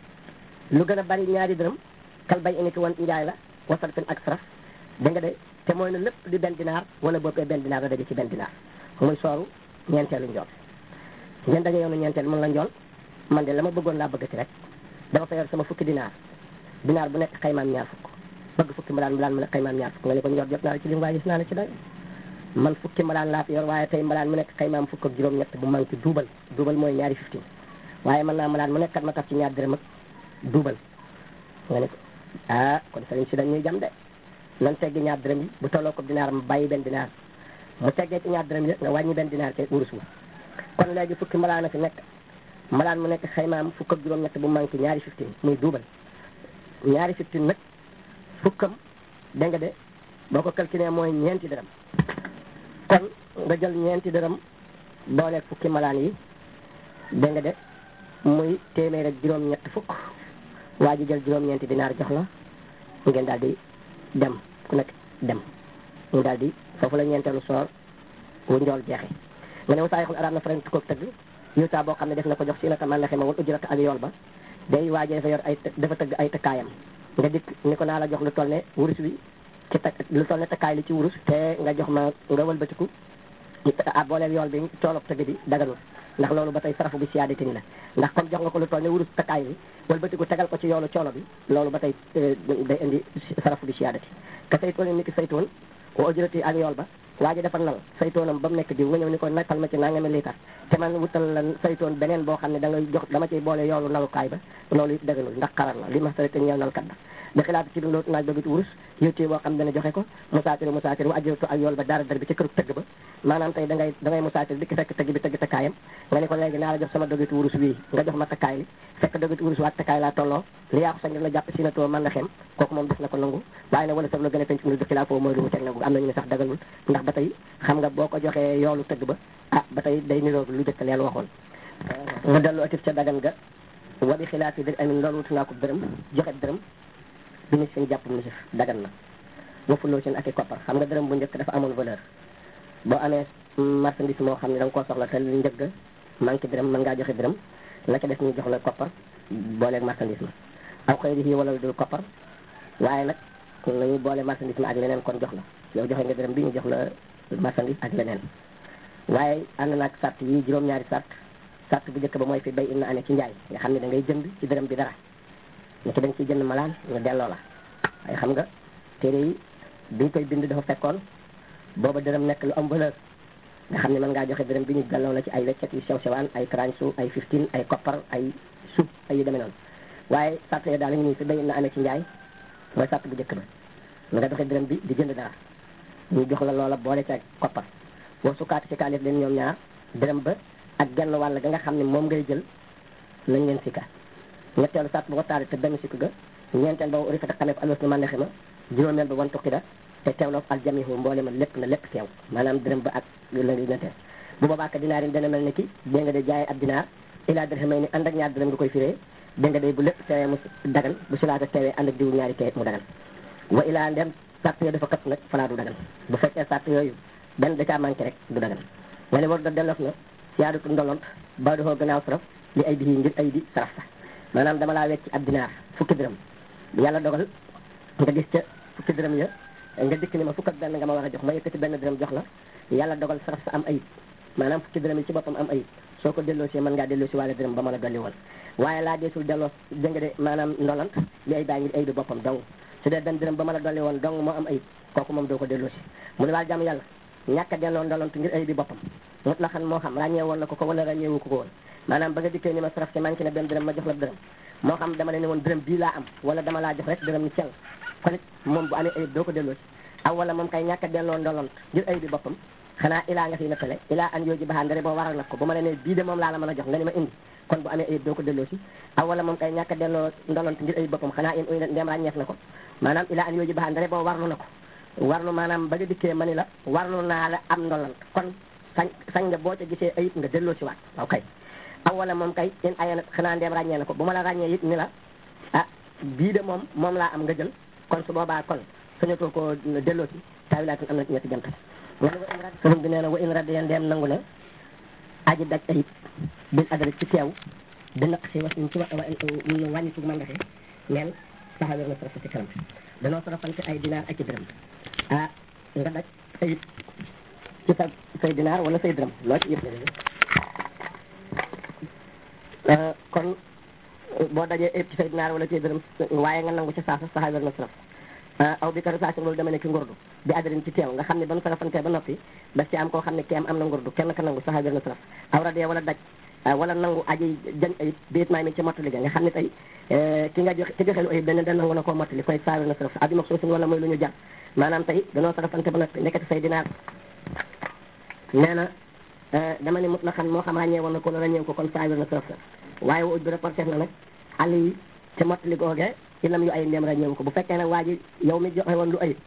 lu gën a bari ñaari dërëm kal bay ini ki wan njaay la wasal fen ak saraf dégg nga de te mooy ne lépp di benn dinaar wala boo koy benn dinaar la daje ci benn dinaar muy sooru ñeenteelu njool ngeen daje yoonu ñeenteel mun la njool man de la ma bëggoon laa bëggati rek dama fa yor sama fukki dinaar dinaar bu nekk xaymaam ñaar fukk bëgg fukki mbalaan mbalaan mu nekk xaymaam ñaar fukk nga ne ko njool jot naa la ci lim waaye gis naa la ci doy man fukki mbalaan laa fi yor waaye tey mbalaan mu nekk xaymaam fukk ak juróom-ñett bu manqué duubal duubal mooy ñaari fifteen waaye mën naa mbalaan mu nekk kat ma tax ci ñaar dërëm ak duubal nga ne ko ah kon sëriñ si dañuy jam de nan teggi ñaar dërëm yi bu tolloo ko dinaar ma bàyyi benn dinaar mu teggee ci ñaar dërëm yi nga wàññi benn dinaar te wurus wu kon léegi fukki mbalaan a fi nekk mbalaan mu nekk xaymaam fukk ak juróom-ñett bu manqué ñaari fifteen muy duubal ñaari fifteen nag fukkam dégg nga de boo ko calculé mooy ñeenti dërëm kon nga jël ñeenti dërëm booleeg fukki malaan yi dégg nga de muy téeméer ak juróom-ñett fukk waa ji jël juróom-ñeenti dinaar jox la ngeen daal di dem ku nekk dem ñu daal di foofu la ñeenteelu soor wu njool jeexe nga ne wasaayixul arab na faran koog tëgg yuutaa boo xam ne def na ko jox si naka man naxe ma wal ujurata ak yool ba day waaje dafa yor ay dafa tëgg ay tëkkaayam nga dikk ni ko naa la jox lu toll ne wurus wi ci tak lu toll ne takkaay li ci wurus te nga jox ma nga wëlbatiku ah booleel yool bi coolob tëgg bi daganul ndax loolu ba tey sarafu bi siyaadati ni la ndax comme jox nga ko lu toll ne wurus takkaay bi wëlbatiku tegal ko ci yoolu coolo bi loolu ba tey day indi sarafu bi siyaadati ka saytoon ni ki saytoon wa ujurati ak yool ba waa ji dafa nal saytoonam ba mu nekk diw nga ñëw ni ko nakkal ma ci nangami liitar te man wutal la saytoon beneen boo xam ne da ngay jox dama ciy boole yoolu nalukaay ba loolu it daganul ndax xarar la li ma sare te ñeel nalkat ba da xilaatu ci loolu naaj ba ci wurus yóttee boo xam dana joxe ko musaatiri musaatiri wa ajuratu ak yool ba dara dar bi ci këru tëgg ba maanaam tey da ngay da ngay musaatiri dikki fekk tëgg bi tëgg takkaayam nga ne ko léegi naa la jox sama dogitu wurus wii nga jox ma takkaay li fekk dogitu wurus waat takkaay laa tolloo li yaa ko sañ la jàpp si na too mën na xem kooku moom def na ko nangu waaye nag wala saf la gën a penc mu du xilaa foofu mooy lu mu teg nangu am nañu ne sax dagalul ndax ba tey xam nga boo ko joxee yoolu tëgg ba ah ba tey day niroo lu jëkk leen waxoon nga dellu atif ca dagan ga wa bi xilaat yi dir amin loolu wutu naa ko dërëm joxe dërëm bi ni seen jàpp misif dagan na wafuloo seen ak i koppar xam nga dërëm bu njëkk dafa amoon valeur boo amee marchandise moo xam ne da nga koo soxla te lu njëgg manqué dërëm mën ngaa joxe dërëm la ca des ñu jox la koppar booleeg marchandise ma aw xëy di wala dul koppar waaye nag nañu boole marchandise ma ak leneen kon jox la yow joxe nga dërëm bi ñu jox la marchandise ak leneen waaye ànd naag sart yi juróom-ñaari sart sart bu njëkk ba mooy fi bay in na ane ci njaay nga xam ne da ngay jënd ci dërëm bi dara ni ki da nga ciy jënd malaan nga delloo la waaye xam nga téere yi biñ koy bind dafa fekkoon booba dërëm nekk lu am valeur nga xam ne mën ngaa joxe dërëm bi ñu delloo la ci ay weccet yu sew sewaan ay tranche ay 15 ay koppar ay suuf ay yu demee noonu waaye sart yooyu daal la ñu nii fi bay in na ane ci njaay mooy sart bu njëkk ba nga doxe dërëm bi di jënd dara ñu jox la loola boole ci ak koppar boo sukkaati ci kaalif leen ñoom ñaar dërëm ba ak genn wàll ga nga xam ne moom ngay jël lañ leen sikka ñetteelu sart bu ko taari te benn sikk ga ñeenteel ba uri fata xamee ko alwas ni man nexe ma juróomeel ba wan tuqida te teewloo al jamihu mboole ma lépp na lépp teew maanaam dërëm ba ak la ngi nenteel bu boobaa ka dinaar yi dana mel ni ki dégg nga de jaayee ab dinaar ilaa dirhamay ni ànd ak ñaar dërëm nga koy firee dégg nga de bu lépp teewee mu dagan bu silaata teewee ànd ak diwu ñaari tee mu dagan wa ilaa ndem sart yooyu dafa kat nag falaa du dagan bu fekkee sart yooyu benn da caa manqué rek du dagan nga ne war da delloof na siyaadatu ndolont ba doxoo gannaaw saraf li ay bii ngir ay di saraf sa maanaam dama laa wecc ab dinaar fukki dërëm yàlla dogal nga gis ca fukki dërëm ya nga dikk ni ma fukk ak benn nga ma war a jox ma yëkkati benn dërëm jox la yàlla dogal saraf sa am ayib maanaam fukki dërëm yi ci boppam am ayib soo ko delloo si mën ngaa delloo si wàlla dërëm ba mën a dolli woon waaye laa deesul delloo dégg nga de maanaam ndolant li ay baa ngir ay bi boppam dong su dee benn dërëm ba mën a dolli woon dong moo am ayib kooku moom doo ko delloo si mu ne waal jàmm yàlla ñàkk a delloo ndolant ngir ay bi boppam mut la xam moo xam ràññee woon na ko ko wala ràññeewu ko ko woon maanaam ba nga dikkee ni ma saraf ci manqué na benn dërëm ma jox la dërëm moo xam dama leen ne woon dërëm bii laa am wala dama laa jox rek dërëm ni cel kon it moom bu amee ayib doo ko delloo si aw wala moom kay ñàkk a delloo ndolont ngir ayib bi boppam xanaa ilaa nga fi nattale ilaa an yooji baxaan dare boo waral nag ko bu ma la ne bii de moom laa la mën a jox nga ni ma indi kon bu amee ayib doo ko delloo si aw wala moom kay ñàkk a delloo ndolont ngir ayib boppam xanaa in uy ndem ràññeef na ko maanaam ilaa an yooji baxaan dare boo warlu na ko warlu maanaam ba nga dikkee ma ni la warlu naa la am ndolont kon sañ sañ nga boo ca gisee ayib nga delloo si waat waaw kay aw wala moom kay in ayana xanaa ndeem ràññee na ko bu ma la ràññee it ni la ah bii de moom moom laa am nga jël kon su boobaa kon sañatoo koo delloo ci taawilaatun am na ci ñetti jant nga ne wa in rad sëriñ bi nee na wa in rad yeen deem nangu na aji daj ayib bil adala ci teew di naq si was ci wa wàññi tug mandaxe neen saxa wér na sarafa ci kanam danoo sarafante ay dinaar ak ci dërëm ah nga daj ayib ci sa say dinaar wala say dërëm loo ci yëpp la kon boo dajee ayib ci say dinaar wala ci dërëm waaye nga nangu ci saasa saxa wér na saraf aw bi karisation loolu dama ne ki ngurdu bi adalin ci teew nga xam ne ba nu sarafantee ba noppi daf ci am koo xam ne keem am na ngurdu kenn ka nangu saxa wér na saraf aw radee wala daj wala nangu aji jañ ayib biit maay mi ci mottali ga nga xam ne tey ki nga joxe ki joxe lu ayib dañ da nangu na koo mottali koy saxa wér na saraf abi mag soosin wala mooy lu ñu jar maanaam tey danoo sarafante ba noppi nekkati say dinaar nee na dama ne mut la xam moo xam ràññee woon na ko la ràññee ko kon saxa wér na saraf la waaye wa uj bi reporter na nag àll yi ci mottali googee ci lam yu ay ndem ràññeewu ko bu fekkee nag waa ji yow mi joxe woon lu ayib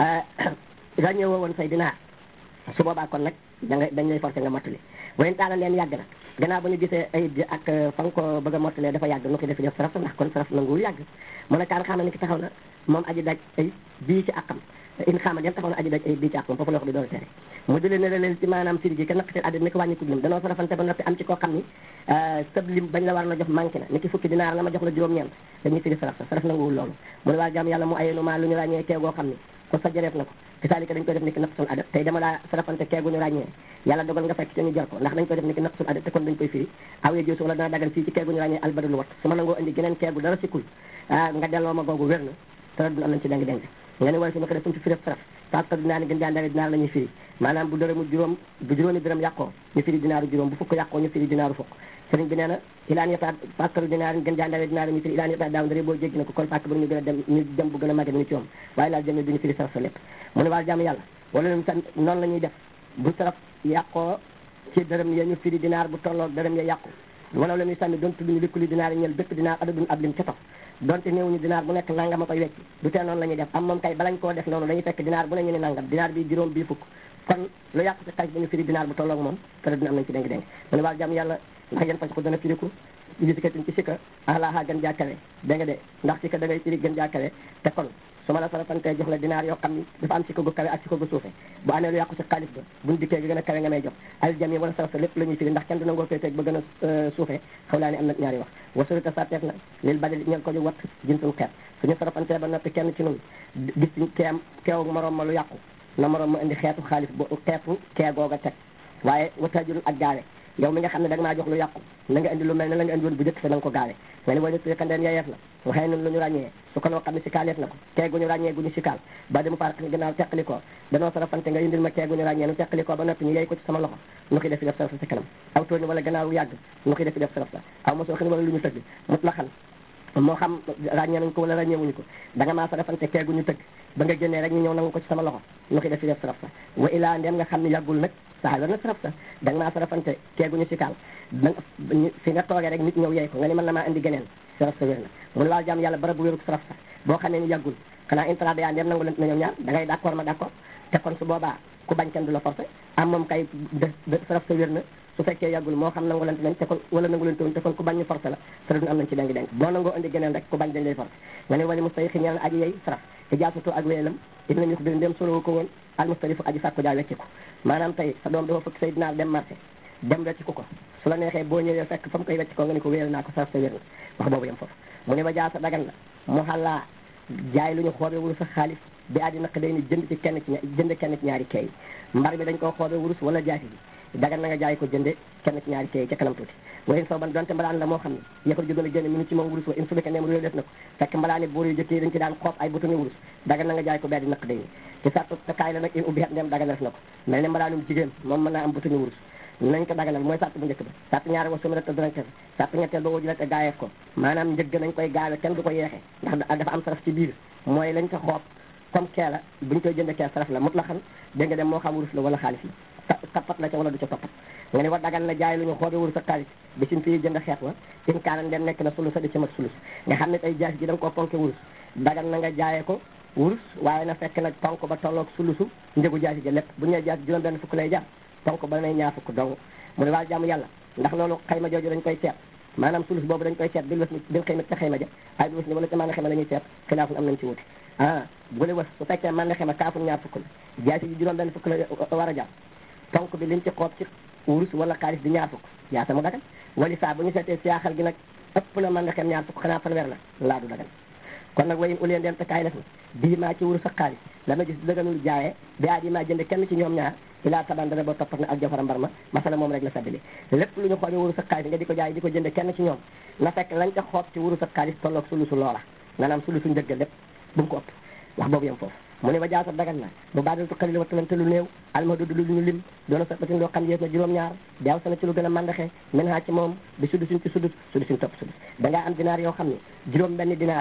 ràññeewoo woon say dinaar su boobaa kon nag da nga dañ lay forcé nga mottali wayen taala leen yàgg na gannaaw ba ñu gisee ayib ji ak fa nga ko bëgg a mottalee dafa yàgg nu ko def def saraf ndax kon saraf nanguwul yàgg mu ne kaan xaama ni ki taxaw na moom aji daj ayib bii ci àqam in xaama dem taxaw na aji daj ayib bii ci àqam foofu la wax bi door a tere mu di leen ne leen ci maanaam firi gi ka naqateen addina ni ko wàññi kub lim danoo sarafante ba noppi am ci koo xam ni sëb lim bañ la war na jox manqué na ni ki fukki dinaar la ma jox la juróom-ñeent dañuy firi saraf sa saraf nanguwul loolu mu ne waa jàmm yàlla mu ayenu maa lu ñu ràññee keegoo xam ni ko sa jareef na ko kasaalika dañ koy def ni ki naqsul adat tey dama laa sarafante keegu ñu ràññee yàlla dogal nga fekk te ñu jar ko ndax dañ koy def ni ki naqsul adat te kon dañ koy firi aw ye jiw wala dana dagal fii ci keegu ñu ràññee albadul wat su ma nangoo indi geneen keegu dara sikkul nga delloo ma googu wér na te dun am nañ ci deng deng nga ne wala si ma ko def suñ ci firi saraf parce que dinaa ni gën jaandare dinaar la ñuy firi maanaam bu dërëmu juróom bu juróomi dërëm yàqoo ñu firi dinaaru juróom bu fukk yàqoo ñu firi dinaaru fukk sëriñ bi nee na ilaan yota parce que dinaar gën jaandare dinaar ñu firi ilaan yota daaw ndare boo jéggi na ko kon fàkk bu ñu gën a dem ñu dem bu gën a màgge ni ci moom waaye laal jëme duñu firi saraf sa lépp mu ne waal jàmm yàlla wala leen san noonu la ñuy def bu saraf yàqoo ci dërëm ya ñu firi dinaar bu tolloog dërëm ya yàqu wala la ñuy sànni doon tudd ñu likkuli dinaar yi ñel bépp dinaar adadun ab lim ca topp donte néewuñu dinaar bu nekk nangam a koy wecc du tee noonu la ñuy def am moom kay balañ koo def noonu dañuy fekk dinaar bu ne ñu ne nangam dinaar bi juróom bii fukk kon lu yàqu ci xaalis ba ñu firi dinaar bu tolloog moom te dina am nañ ci dénk dénk mu ne waal jàmm yàlla ndax yéen fas ko dana firiku li sikatin ci sikka alaaha gën jàkkale dégg nga de ndax sikka da ngay firi gën jàkkale te kon su ma la sarafantee jox la dinaar yoo xam ni dafa am sikka gu kawe ak sikka gu suufe bu amee lu yàqu ci xaalis ba buñ dikkee gi gën a kawe nga may jox al jami wala saraf sa lépp la ñuy firi ndax kenn du nangoo féeteeg ba gën a suufe xaw laa ni am na ñaari wax wasurita sarteef na lil badal ñel ko ju wat jinsul xeet suñu sarafantee ba noppi kenn ci nun gis ci keem keew moroom ma lu yàqu na moroom ma indi xeetu xaalis bo xeetu kee googa teg waaye wataajurul ak gaawe yow mi nga xam ne da nga maa jox lu yàqu na nga indi lu mel ne la nga indi woon bu jëkk sa na nga ko gaawe nga ni boo def kandeen yeyeef la waxee nun lu ñu ràññee su ko noo xam ne si kaaleef na ko kee gu ñu ràññee gu ñu si kaal ba di mu farak ni gannaaw teqali ko danoo sarafante nga indil ma kee gu ñu ràññee nu teqali ko ba noppi ñu yey ko ci sama loxo nu xi defi def saraf sa si kanam aw tóoni wala gannaaw yàgg nu xi defi def saraf sa aw mosoo xin wala lu ñu tëgg mut la xam moo xam ràññee nañ ko wala ràññeewuñu ko da nga maa sarafante kee gu ñu tëgg ba nga génnee rek ñu ñëw nangu ko ci sama loxo nu xi defi def saraf sa wa ilaa ndem nga xam ne yàggul nag saxal war na saraf sa da nga maa sarafante keeguñu si kaal da fi nga toogee rek nit ñëw yey ko nga ni mën na maa indi geneen saraf sa wér na mu ne waal jàmm yàlla bara bu wéruk saraf sa boo xamee ni yàggul xanaa intrada yaa ndem nangu leen na ñoom ñaar da ngay d'accord ma d'accord te kon su boobaa ku bañ kenn du la forcé am moom kay de saraf sa wér na su fekkee yàggul moo xam nangu lante nañ te kon wala nangu leen toon te kon ku bañ ñu forcé la te dun am nañ ci dengi denk boo nangoo indi geneen rek ku bañ dañ lay forcé nga ne wali mustay xi ñeel aji yey saraf te jaasatu ak wéyelam it nañu ko bir ndem solo ko woon al mustarifu aji sàkko jaa wecci ko maanaam tey sa doom dafa fëkk say dinaar dem marché dem wecc ko ko su la neexee boo ñëwee fekk fa mu koy wecc ko nga ni ko wéyal naa ko saraf sa wér na wax boobu yem foofu mu ne ba jaasa dagan la mu xalaa jaay lu ñu xoobe wurus sa xaalis bi addi naq day ni jënd ci kenn ci jënd kenn ci ñaari kay mbar bi dañ koo xoobe wurus wala jaasi bi dagan na nga jaay ko jënde kenn ci ñaari kay ca kanam tuuti wayen soo ban donte mbalaan la moo xam ne yéexal jógën a génne mi ngi ci moom wurus wa in su fekkee neem réew def na ko fekk mbalaani buur yu jëkk yi dañ ci daan xoob ay butoni wurus dagan na nga jaay ko bi addi naq day ni ci sartu te kaay la nag in ubbi xet ndem dagan def na ko mel ne mbalaanum jigéen moom mën naa am butoni wurus nañ ko daganal mooy sàtt bu njëkk ba sàtt ñaari wa sumira te danañ ko sàtt ñetteel ba wajula te gaayeef ko maanaam njëgg nañ koy gaawe kenn du ko yeexe ndax dafa am saraf ci biir mooy lañ ko xoob comme kee la buñ koy jënde kee saraf la mut la xam dégg nga dem moo xam wurus la wala xaalis la tappat la ca wala du ca toppat nga ne wa dagan na jaay lu ñu xoobe wurus ak xaalis bi sin fii jënd xeet wa in kaanan dem nekk na sulus a di ci mat sulus nga xam ne tey jaas ji da nga koo ponke wurus dagan na nga jaayee ko wurus waaye na fekk nag ponk ba tolloog sulusu njëgu jaasi ja lépp bu ñu nee jaasi juróom benn fukk lay jar ponk ba nay ñaar fukk dong mu ne waa jàmm yàlla ndax loolu xayma jooju dañ koy seet maanaam sulus boobu dañ koy seet bil was bil xëyma ca xëyma ja waaye bil was ni wala ca man xema la ñuy seet xilaafun am nañ ci wuti ah bu le was su fekkee man xema kaafun ñaar fukk la jaasi ji juróom benn fukk la war a jàpp tonk bi liñ ci xoob ci wurus wala xaalis di ñaar fukk jaasa mu dagan wali saa bu ñu seetee siyaaxal gi nag ëpp na man xem ñaar fukk xanaa fanweer la laa du dagan kon nag wayin uleen dem te kaay def na bii maa ci wurus ak xaalis la ma gis dëgganul jaayee bi aa ji maa jënd kenn ci ñoom ñaar ilaa taban dana ba toppat na ak jafara mbar ma masala moom rek la saddali lépp lu ñu xoobee wurus ak xaalis nga di ko jaay di ko jënd kenn ci ñoom na fekk lañ ca xoob ci wurus ak xaalis tolloog sulusu loola maanaam sulusu njëgg lépp bu mu ko ëpp wax boobu yem foofu mu ne ba jaasat dagan na bu baadaltu xalil wattalante lu néew almadudu lu ñu lim doona sabatin loo xam yées na juróom-ñaar daaw sana ci lu gën a mandaxe min haa ci moom bi sudusuñ ci sudus sudusuñ topp sudus da ngaa am dinaar yoo xam ne juróom benn dinaar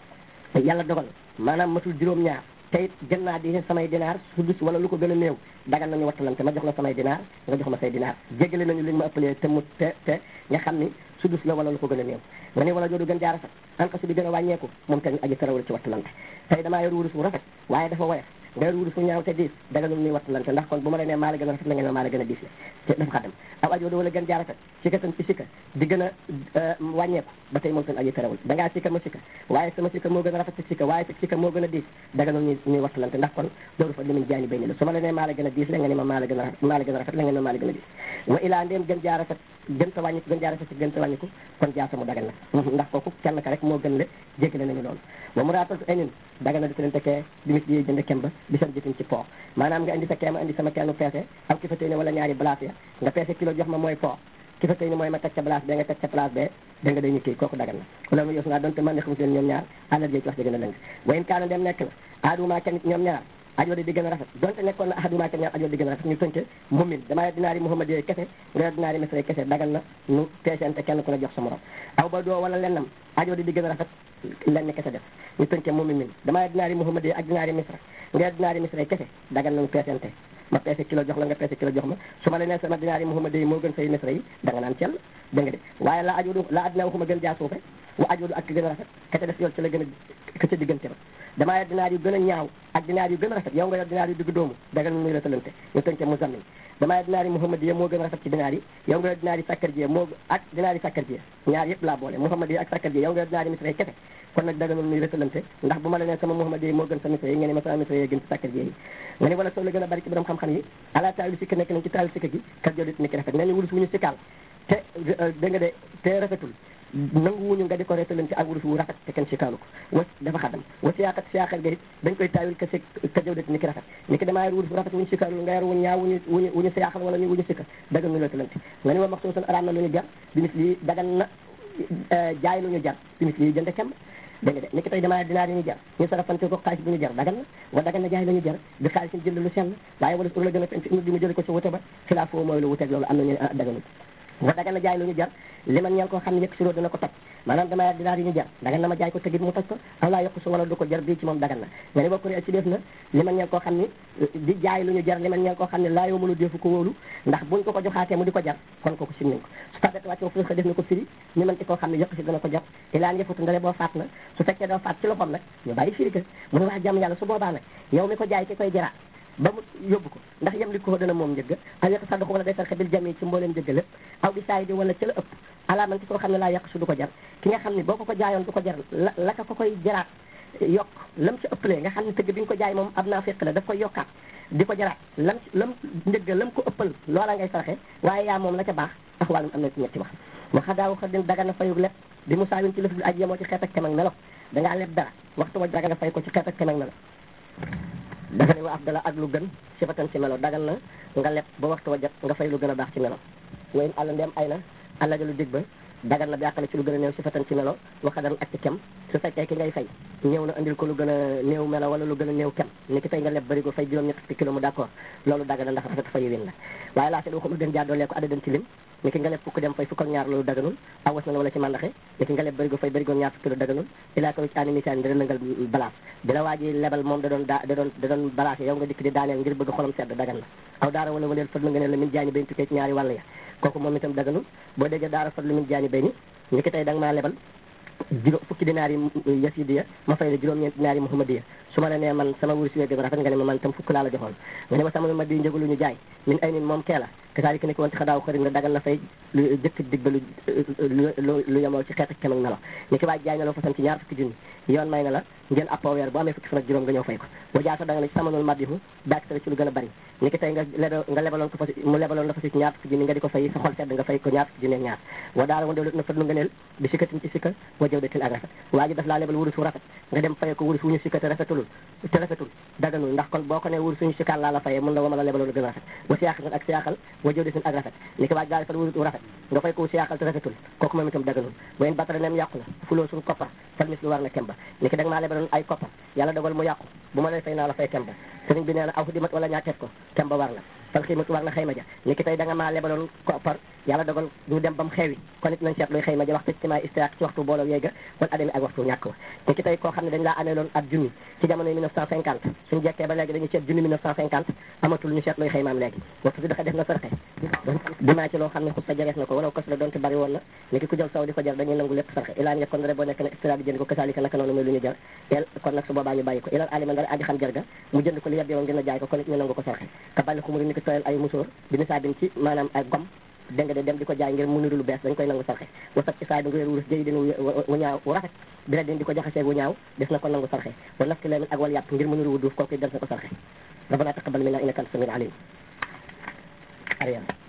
la yàlla dogal maanaam matul juróom-ñaar te it gën naa di samay dinaar sudus wala lu ko gën a néew dagan nañu wattalante ma jox la samay dinaar nga jox ma say dinaar jéggale nañu liñ ma ëppalee te mu te te nga xam ni sudus la wala lu ko gën a néew nga ne wala joodu gën jaara sax anqasu di gën a wàññeeku moom tamit aji tarawul ci wattalante tey damaa yor wurus bu rafet waaye dafa woyof nga yor wurus bu ñaaw te diis daganul muy wattalante ndax kon bu ma la nee maa la gën a rafet la nga ne maa la gën a diis la te dafa xaddam aw ajoodu wala gën jaara sax sikka tan ci sikka di gën a wàññeeku ba tey moom tamit aji tarawul da ngaa sikka ma sikka waaye sama sikka moo gën a rafet ci sikka waaye sa sikka moo gën a diis daganul ñuy ñuy wattalante ndax kon loolu fa limuñ jaani bay ni la su ma la nee maa la gën a diis la nga ne ma maa la gën a maa la gën a rafet la nga ne maa la gën a diis wa ilaa ndéem gën jaara sax gën ta wàññiku gën jaara sax gën ta wàññiku kon jaasa mu dagan na ndax kooku kenn ka rek moo gën le jéggale nañu loolu wa mu raatal ay nin dagan na di leen tekkee dimis yi jënd kem ba bi seen jëfin ci po maanaam nga indi sa keema indi sama kennu peese am ki fa tey ne wala ñaari place ya nga peese kilo jox ma mooy po ki fa tey ne mooy ma teg ca place bee nga teg ca place bee da nga day ñu kii kooku dagan na wala mu yos naa donte man ne xamu leen ñoom ñaar àlal jee ci wax ji gën a lëng wayen kaana dem nekk na aaduma kenn ñoom ñaar ajoo di gën a rafet donte nekkoon na ahaduma kenn ñaar ajoo di gën a rafet ñu tënke mumin damaa yor dinaari muhammad yooyu kese nga yor dinaari misra kese dagan na nu peesente kenn ku ne jox sa morom aw ba doo wala lennam ajoo di gën a rafet lenn kese def ñu tënke mumin min damaa yor dinaari muhammad yooyu ak dinaari misra nga yor dinaari misra kese dagan na nu peesente ma peese kilo jox la nga peese kilo jox ma su ma la nee sama dinaari muhammad yi moo gën say misra yi da nga naan cell dégg nga de waaye la ajoodu la addinaa waxuma gën jaa suufe wa ajoodu ak gën a rafet ka ca def yool ci la gën a ka ca diggante ba damaa yor dinaar yu gën a ñaaw ak dinaar yu gën a rafet yow nga yor dinaar yu digg doomu dagal nuy la talante ñu tënke mu zammin damaa yor dinaar yi muhammad yi moo gën a rafet ci dinaar yi yow nga yor dinaar yi sakkar ji moo ak dinaar yi sakkar ji ñaar yëpp laa boole muhammad yi ak sakkar ji yow nga yor dinaar yi misra yi kese kon nag daganul nuy rëtalante ndax bu ma la nee sama muhammad yi moo gën sa misra yi nga ne ma sama misra yi gën ci sakkar ji yi nga ne wala soo la gën a bari ci borom xam-xam yi ala taawilu sikka nekk nañ ci taawilu sikka gi kat jodit ni ki rafet nee ñu wulus wu ñu sikkaal te dégg nga de te rafetul nangu wuñu nga di ko reetalante ak wurus wu rafet te kenn sikaalu ko wa dafa xadam wa siyaaxat siyaaxal ga it dañ koy taawil ka si ka jawdati ni ki rafet ni ki damaa yor wurus wu rafet wuñu sikaalu nga yor wuñu ñaaw wuñu wuñu wuñu siyaaxal wala ñu wuñu sikka dagan ñu reetalante nga ni wa max suusan araam na lu ñu jar bimis lii dagan na jaay lu ñu jar bimis lii jënd kem dégg nga de ni ki tey damaa dinaar yi ñu jar ñu sarafante ko xaalis bu ñu jar dagan na wa dagan na jaay la ñu jar bi xaalis ñu jënd lu sell waaye wala ur la gën a fen di mu jële ko ci wute ba xilaaf foofu mooy lu wuteeg loolu am nañu daganul wa dagan na jaay lu ñu jar li man ñeel koo xam ne yëkk siroo dina ko toj maanaam dama yor dinaar yi ñu jar dagan na ma jaay ko tëgit mu toj ko aw laa yokku su wala du ko jar bii ci moom dagan na nga ne bokk ne ci def na li man ñeel koo xam ne di jaay lu ñu jar li man ñeel koo xam ne laa yoo mënu defu ko wóolu ndax buñ ko ko joxaatee mu di ko jar kon kooku sim nañ ko su tabet wàcc fu ko def na ko firi ñu mën ci koo xam ne yëkk si dana ko jar ilaan yëfutu ndare boo faat na su fekkee doo faat ci loxoom nag ñu bàyyi firi ka mu ne wax jàmm yàlla su boobaa nag yow mi ko jaay ki koy jaraat ba mu yóbbu ko ndax yem li ko dana moom njëgg aw yàq sax wala day sarxe bil jami ci mbooleem njëgg lépp aw bi saay di wala ci la ëpp alaaman ci koo xam ne laa yàq su du ko jar ki nga xam ne boo ko ko jaayoon du ko jar la la ka ko koy jaraat yokk lam ci ëppalee nga xam ne tëgg bi nga ko jaay moom ab naa fekk la daf koy yokkaat di ko jaraat lam lam njëgg lam ko ëppal loola ngay sarxe waaye yaa moom la ca baax tax wàllum am na ci ñetti wax waxa daaw xa din daga na fayug lépp di mu saawin ci lëf bi aj yemoo ci xeet ak kem ak melo dangaa leb dara waxtu wa daga nga fay ko ci xeet ak kem ak melo dafa ne wa afdala ak lu gën sifatan ci melo dagal na nga leb ba waxtu wa jot nga fay lu gën a baax ci melo wayn àlla ndeem ay na àlla ja lu dig ba dagal na bàqale ci lu gën a néew sifatan ci melo waxadan ak ci kem su fekkee ki ngay fay ñëw na andil ko lu gën a néew melo wala lu gën a néew kem ni ki tey nga leb bari ko fay juróom ñett fukki kilo mu d'accord loolu dagal na ndax rafet fa yiwin la waaye laa seet waxul gën jaa doolee ko addadan ci lim ni ki nga leb fukk dem fay fukk ak ñaar loolu daganul awas na wala ci mandaxe ni ki nga leb barigo fay barigo ñaar fukki kilo daganul ilaa ko ci ani misaan dina nangal balaas bi la waa ji lebal moom da doon da da doon da doon balaase yow nga dikk di daaneel ngir bëgg xolam sedd dagan na aw daara wala waleel fadlu nga ne la min jaani bay tukkee ci ñaari wàll ya kooku moom itam daganul boo déggee daara fadlu min jaani bay ni ni ki tey da nga maa lebal juróom fukki dinaar yi yasidiya ma fay la juróom-ñeent dinaar yi muhammadiya su ma la nee man sama wurus wee gën a rafet nga ne ma man itam fukk laa la joxoon nga ne ma sama ma di njëgalu ñu jaay min ay nin moom kee la kasaalika ni ko woon ci xadaaw xëri nga dagal na fay lu jëkk dig ba lu lu lu yemoo ci xeet ak kem ak melo ni ki waaj jaay na loo façon ci ñaar fukki junni yoon may na la ngeen appoo weer bu amee fukki fan ak juróom nga ñëw fay ko boo jaasa da nga ne ci samanul madihu daak ci lu gën a bari ni ki tey nga nga lebaloon ko fa mu lebaloon la fa ci ñaar fukki junni nga di ko fay sa xol sedd nga fay ko ñaar fukki junni ak ñaar wa daala mo dewlu na fadlu nga neel bi sikkatin ci sikka wa jëw datil ak rafet waa ji daf laa lebal wurus wu rafet nga dem fay ko wurus wu ñu sikka te rafetulul te rafetul daganul ndax kon boo ko ne wurus suñu sikkaan laa la fayee mën na wama la lebaloon gën a rafet wa siyaaxal ak siyaaxal wa jëw datil ak rafet ni ki waaj daal fal wurus wu rafet nga fay ko siyaaxal te rafetul kooku moom itam daganul wayen batara nem yàqu la fuloo suñu koppar fal mis lu war na kemba ni ki da nga maa lebaloon ay koppar yàlla dogal mu yàqu bu ma lay fay naa la fay kemba sëriñ bi nee na aw dimat wala ñaateet ko kemba war la fal xiimat war na xayma ja ni ki tey da nga maa lebaloon koppar yàlla dogal ñu dem ba mu xewi kon it nañ seet luy xayma ja waxtu ci maay istiaq ci waxtu booloo yéega wala adami ak waxtu ñàkk wa ni ki tey koo xam ne dañ laa amee loon ab junni ci jamono yi 1950 suñu jekkee ba léegi dañuy seet junni 1950 amatul ñu seet luy xaymaam léegi waxtu si dafa def na sarxe dinaa ci loo xam ne xut sa jarees na ko wala kos la doonte bari woon na ni ki ku jël saw di ko jar dañuy nangu lépp sarxe ilaan yeg kon rek boo nekk ne istira di jënd ko kasaalika naka noonu muy lu ñu jar el kon nag su boobaa ñu bàyyi ko ilal alima ndara aji xam jar ga mu jënd ko li yebbi woon gën a jaay ko kon it ñu nangu ko sarxe ka bàlli xumuri ni ki tooyal ay musóor bi nisaabin ci maanaam ay gom dégg nga de dem di ko jaay ngir mu niru lu bees dañ koy nangu sarxe wasat ci saay bi nga yor wurus jëy dina wu ñaaw wu rafet bi la din di ko jaxasee wu ñaaw des na ko nangu sarxe wa nafki lemin ak wal yàpp ngir mu niru wu duuf kooku des na ko sarxe rabbana taqabbal minna innaka anta samiul alim